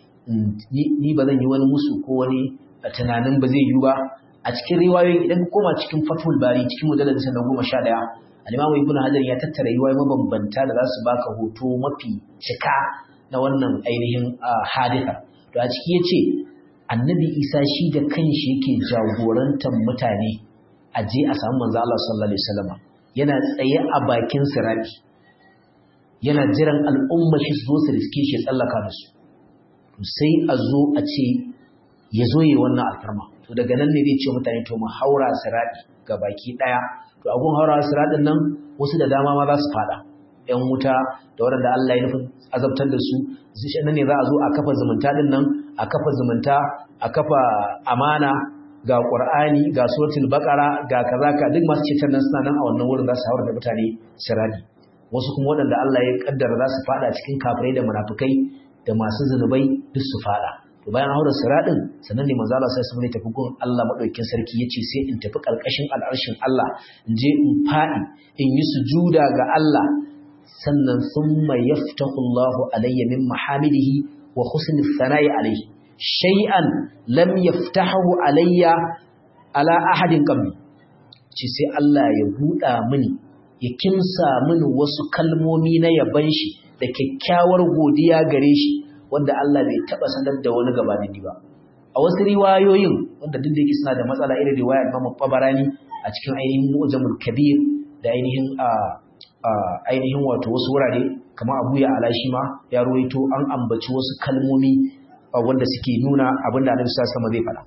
ni ba zan yi wani musu ko wani tunanin ba zai yi ba a cikin riwayoyi idan ka koma cikin fathul bari cikin mujallad na goma sha ɗaya al-imam ibnu hajar ya tattara riwayoyi mabambanta da za su baka hoto mafi cika na wannan ainihin hadisa to a ciki yace annabi isa shi da kanshi yake jagorantar mutane a je a samu manzo Allah sallallahu alaihi wasallam yana tsaye a bakin sirati yana jiran al'umma shi zo su riske shi tsallaka da su to sai a zo a ce ya zo yi wannan alfarma to daga nan ne zai ce mutane to mu haura sirati ga baki daya to agun haura siratin nan wasu da dama ma za su fada yan wuta da waɗanda Allah ya nufin azabtar da su zai nan ne za a zo a kafa zumunta din nan a kafa zumunta a kafa amana ga Qur'ani ga suratul Baqara ga kaza ka duk masu cetar nan suna nan a wannan wurin za su haura da mutane sirari wasu kuma waɗanda Allah ya kaddara za su fada cikin kafirai da munafikai da masu zunubai duk su fada to bayan haura siradin sannan ne manzo Allah sai sun tafi gun Allah madaukakin sarki yace sai in tafi karkashin al'arshin Allah in je in fadi in yi sujuda ga Allah sannan thumma yaftahu Allahu alayya min mahamidihi wa husni thana'i alayhi shay'an lam yaftahu alayya ala ahadin qabli ce sai Allah ya buɗa mini ya kimsa mini wasu kalmomi na yaban shi da kyakkyawar godiya gare shi wanda Allah bai taba sanar da wani gabanin ni ba a wasu riwayoyin wanda duk da yake suna da matsala irin riwayar Imam Tabarani a cikin ainihin Mu'jamul Kabir da ainihin a ainihin wato wasu wurare kamar Abu ya Alashi ma ya ruwaito an ambaci wasu kalmomi wanda suke nuna abin da Annabi sallallahu alaihi wasallam zai faɗa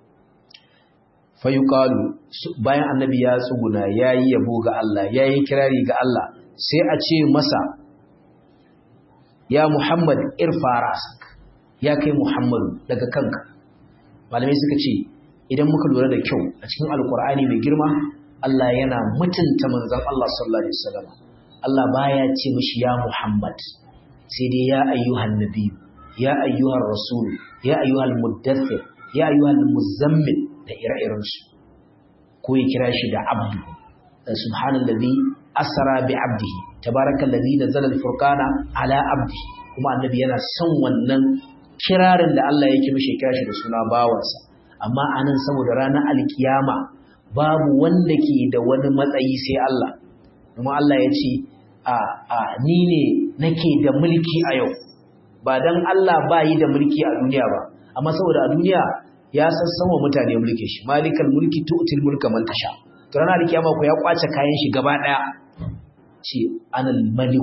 fayuqalu bayan annabi ya tsuguna yayi yabo ga Allah yayi kirari ga Allah sai a ce masa ya Muhammad irfa rasak ya kai Muhammadu daga kanka malamai suka ce idan muka lura da kyau a cikin alkur'ani mai girma Allah yana mutunta manzon Allah sallallahu alaihi wasallam Allah baya ce mishi ya Muhammad sai dai ya ayyuhan nabi ya ayyuhar rasul ya ayyuhal muddathir ya ayyuhal muzammil da ire-irensu ko ya kira shi da abdu subhanallazi asra bi abdihi tabarakallazi nazzala al-furqana ala abdi kuma annabi yana son wannan kirarin da Allah yake mishi kira shi da suna bawansa amma anan saboda ranar alkiyama babu wanda ke da wani matsayi sai Allah kuma Allah ya ce a a ni ne nake da mulki a yau ba dan Allah ba yi da mulki a duniya ba amma saboda a duniya ya sassanwa mutane mulki shi malikal mulki tu'til mulka man tasha to ranar kiyama ko ya kwace kayan shi gaba daya ce anal malik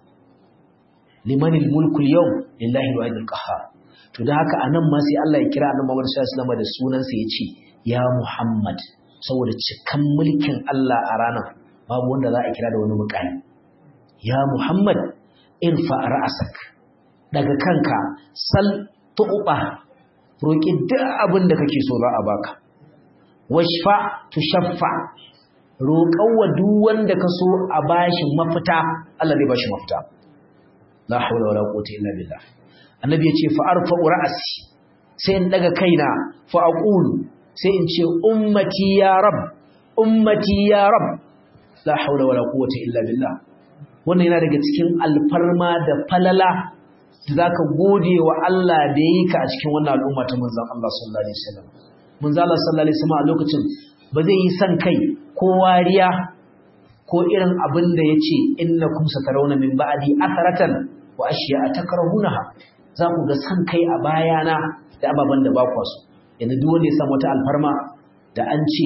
limanil mulku al-yawm lillahi al qahhar to da haka anan ma sai Allah ya kira annabi Muhammad sallallahu alaihi wasallam da sunan sa yace ya Muhammad saboda cikan mulkin Allah a ranar babu wanda za a kira da wani mukami ya Muhammad irfa ra'sak daga kanka sal tu'ba roƙi duk abin da kake so za a baka washfa tushaffa roƙawa duk wanda ka so a bashi mafita Allah zai bashi mafita la hawla wala quwwata illa billah annabi ya ce fa arfa'u ra'si sai in daga kaina fa aqulu sai in ce ummati ya rab ummati ya rab la hawla wala quwwata illa billah wannan yana daga cikin alfarma da falala za ka gode wa Allah da yi ka a cikin wannan al'umma ta manzan Allah sallallahu Alaihi wasallam. Manzan Allah sallallahu Alaihi wasallam a lokacin ba zai yi son kai ko wariya ko irin abin da ya ce inna kum satarauna min ba'di atharatan wa ashiya a takrahunaha za ku ga son kai a bayana da ababen da ba ku so yanzu duk wanda ya samu wata alfarma da an ce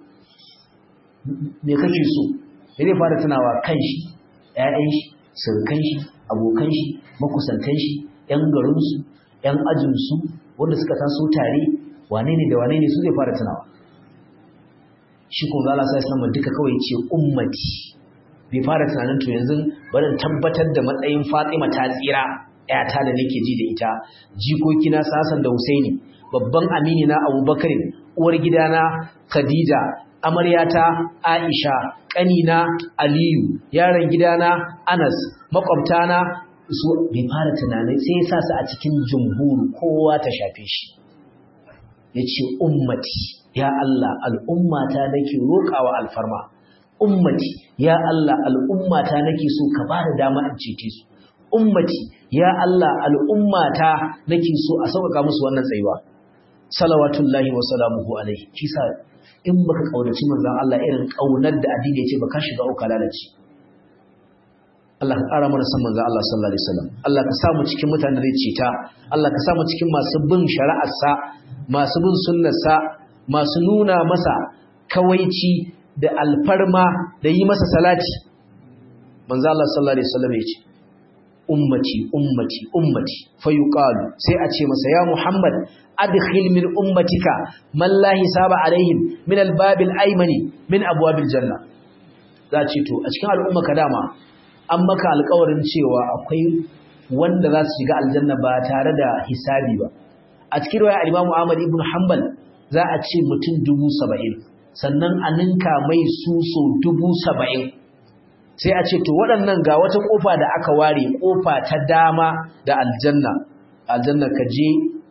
me kake so me zai fara tunawa kan shi ƴaƴan shi surukan shi abokan shi makusantan shi ƴan garinsu ƴan ajinsu wanda suka taso tare wane ne da wane ne su zai fara tunawa shi kuma Allah sai sama duka kawai ce ummati bai fara tunanin to yanzu bari tabbatar da matsayin Fatima ta tsira ƴata da nake ji da ita jikoki na Sasan da Husaini babban amini na Abubakar uwar gidana Khadija amaryata Aisha ƙanina Aliyu yaron gidana Anas makwabtana su bai fara tunanin sai ya sa su a cikin jumhur kowa ta shafe shi yace ummati ya Allah al'ummata nake roƙawa alfarma ummati ya Allah al'ummata nake so ka bada dama in cece su ummati ya Allah al'ummata nake so a sauƙaƙa musu wannan tsayuwa salawatullahi wa salamuhu alaihi kisa in baka kaunaci manzon Allah irin kaunar da addini yace baka shiga uka lalace Allah ka ƙara mana san manzon Allah sallallahu alaihi wasallam Allah ka samu cikin mutanen da ce ta Allah ka samu cikin masu bin shari'ar sa masu bin sunnar sa masu nuna masa kawaici da alfarma da yi masa salati manzon Allah sallallahu alaihi wasallam yace ummati ummati ummati fayuqalu sai a ce masa ya Muhammad adkhil min ummatika man la hisaba alaihim min albab alaymani min abwab aljanna za ce to a cikin al'umma ka dama an maka alƙawarin cewa akwai wanda za su shiga aljanna ba tare da hisabi ba a cikin riwaya al-Imam Ahmad ibn Hanbal za a ce mutum dubu saba'in sannan a ninka mai su so dubu saba'in sai a ce to waɗannan ga wata ƙofa da aka ware ƙofa ta dama da aljanna aljanna ka je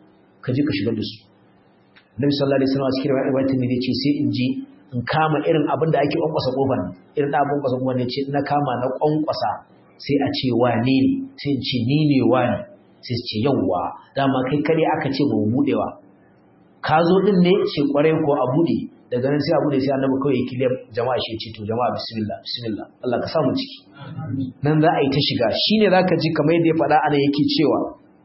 ka je ka shigar da su Nabi sallallahu alaihi wasallam a cikin riwayatin ne yace sai in je in kama irin abin da ake kwankwasa kofar irin da abin kwankwasa kofar ne ce na kama na kwankwasa sai a ce wane ne sai in ce ni ne wane sai su ce yawwa dama kai kare aka ce ba mu budewa ka zo din ne ce kwarai ko a bude daga nan sai a bude sai annabi kawai kiliyar jama'a shi ce to jama'a bismillah bismillah Allah ka samu ciki nan za a yi ta shiga shine zaka ji kamar yadda ya faɗa ana yake cewa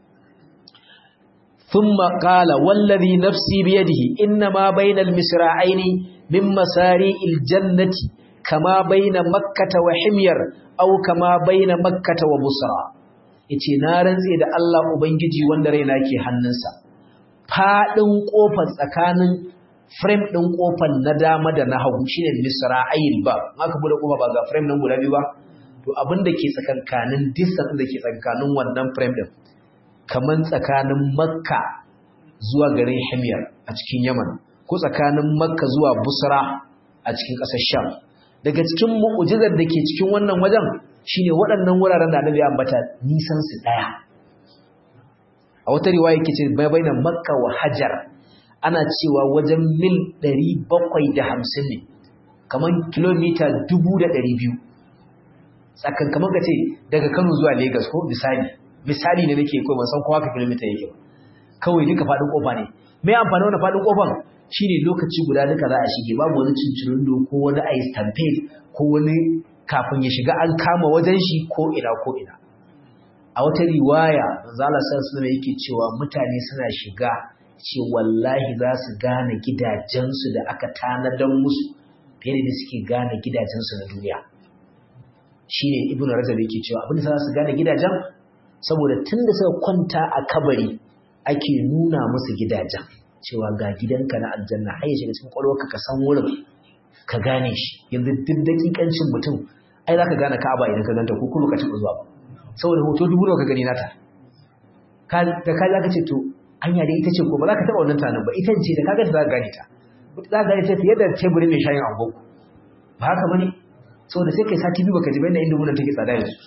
ثم قال والذي نفسي بيده إنما بين المسرعين من مساري الجنة كما بين مكة وحمير أو كما بين مكة وبصرى yace na rantse da Allah ubangiji wanda raina ke hannunsa fadin kofar tsakanin frame din kofar na dama da na hagu shine misra'il ba aka bude kofa ba ga frame nan guda biyu ba to abin da ke tsakankanin distance da ke tsakankanin wannan frame din kaman tsakanin makka zuwa garin himyar a cikin yaman ko tsakanin makka zuwa busra a cikin ƙasar sham daga cikin mu'ujizar da ke cikin wannan wajen shine waɗannan wuraren da annabi ambata nisan su ɗaya a wata riwaya yake ce bainan makka wa hajar ana cewa wajen mil 750 ne kaman kilomita 1200 tsakan kamar ka ce daga Kano zuwa Lagos ko misali misali ne nake ko ban san ko haka kilomita yake ba kawai duka fadin kofa ne me amfani wannan fadin kofan shine lokaci guda duka za a shige babu wani cincirindo ko wani ice stampede ko wani kafin ya shiga an kama wajen shi ko ina ko ina a wata riwaya manzo Allah sallallahu alaihi yake cewa mutane suna shiga ce wallahi za su gane gidajensu da aka tanadar musu fiye da suke gane gidajensu na duniya shine ibnu rajab yake cewa abin da za su gane gidajen saboda tunda suka kwanta a kabari ake nuna musu gidajen cewa ga gidanka na aljanna har ya shiga cikin kwalwarka ka san wurin ka gane shi yanzu duk dakikancin mutum ai za ka gane ka'aba idan ka ganta ko kuma ka taɓa zuwa ba saboda hoto dubu nawa ka gani nata da ka za ka ce to hanya da ita ce ko ba za ka taɓa wannan tunanin ba ita ce da ka ganta za ka gane ta za ka gane ta fiye da teburin mai shayin angon ba haka bane saboda sai kai sati biyu baka ji bayan inda wurin take tsada yanzu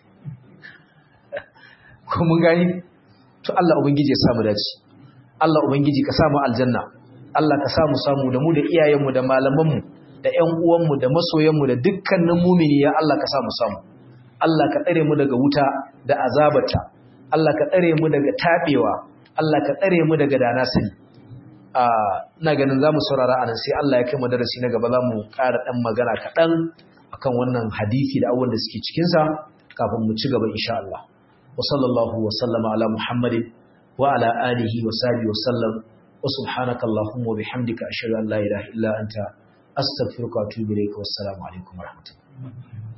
ko mun gani to Allah ubangiji ya samu dace Allah ubangiji ka samu aljanna Allah ka samu samu da mu da iyayenmu da malamanmu da ƴan uwanmu da masoyanmu da dukkanin mumini ya Allah ka samu samu Allah ka tsare mu daga wuta da azabata Allah ka tsare mu daga tabewa Allah ka tsare mu daga dana sani a ina ganin zamu saurara anan sai Allah ya kai mu darasi na gaba zamu ƙara dan magana kaɗan akan wannan hadisi da abubuwan da suke cikin sa kafin mu ci gaba insha Allah wa sallallahu wa sallama ala muhammadin wa ala alihi wa sahbihi wa sallam wa subhanaka allahumma wa bihamdika ashhadu an la ilaha illa anta astaghfiruka wa atubu ilayka wassalamu alaikum wa rahmatullahi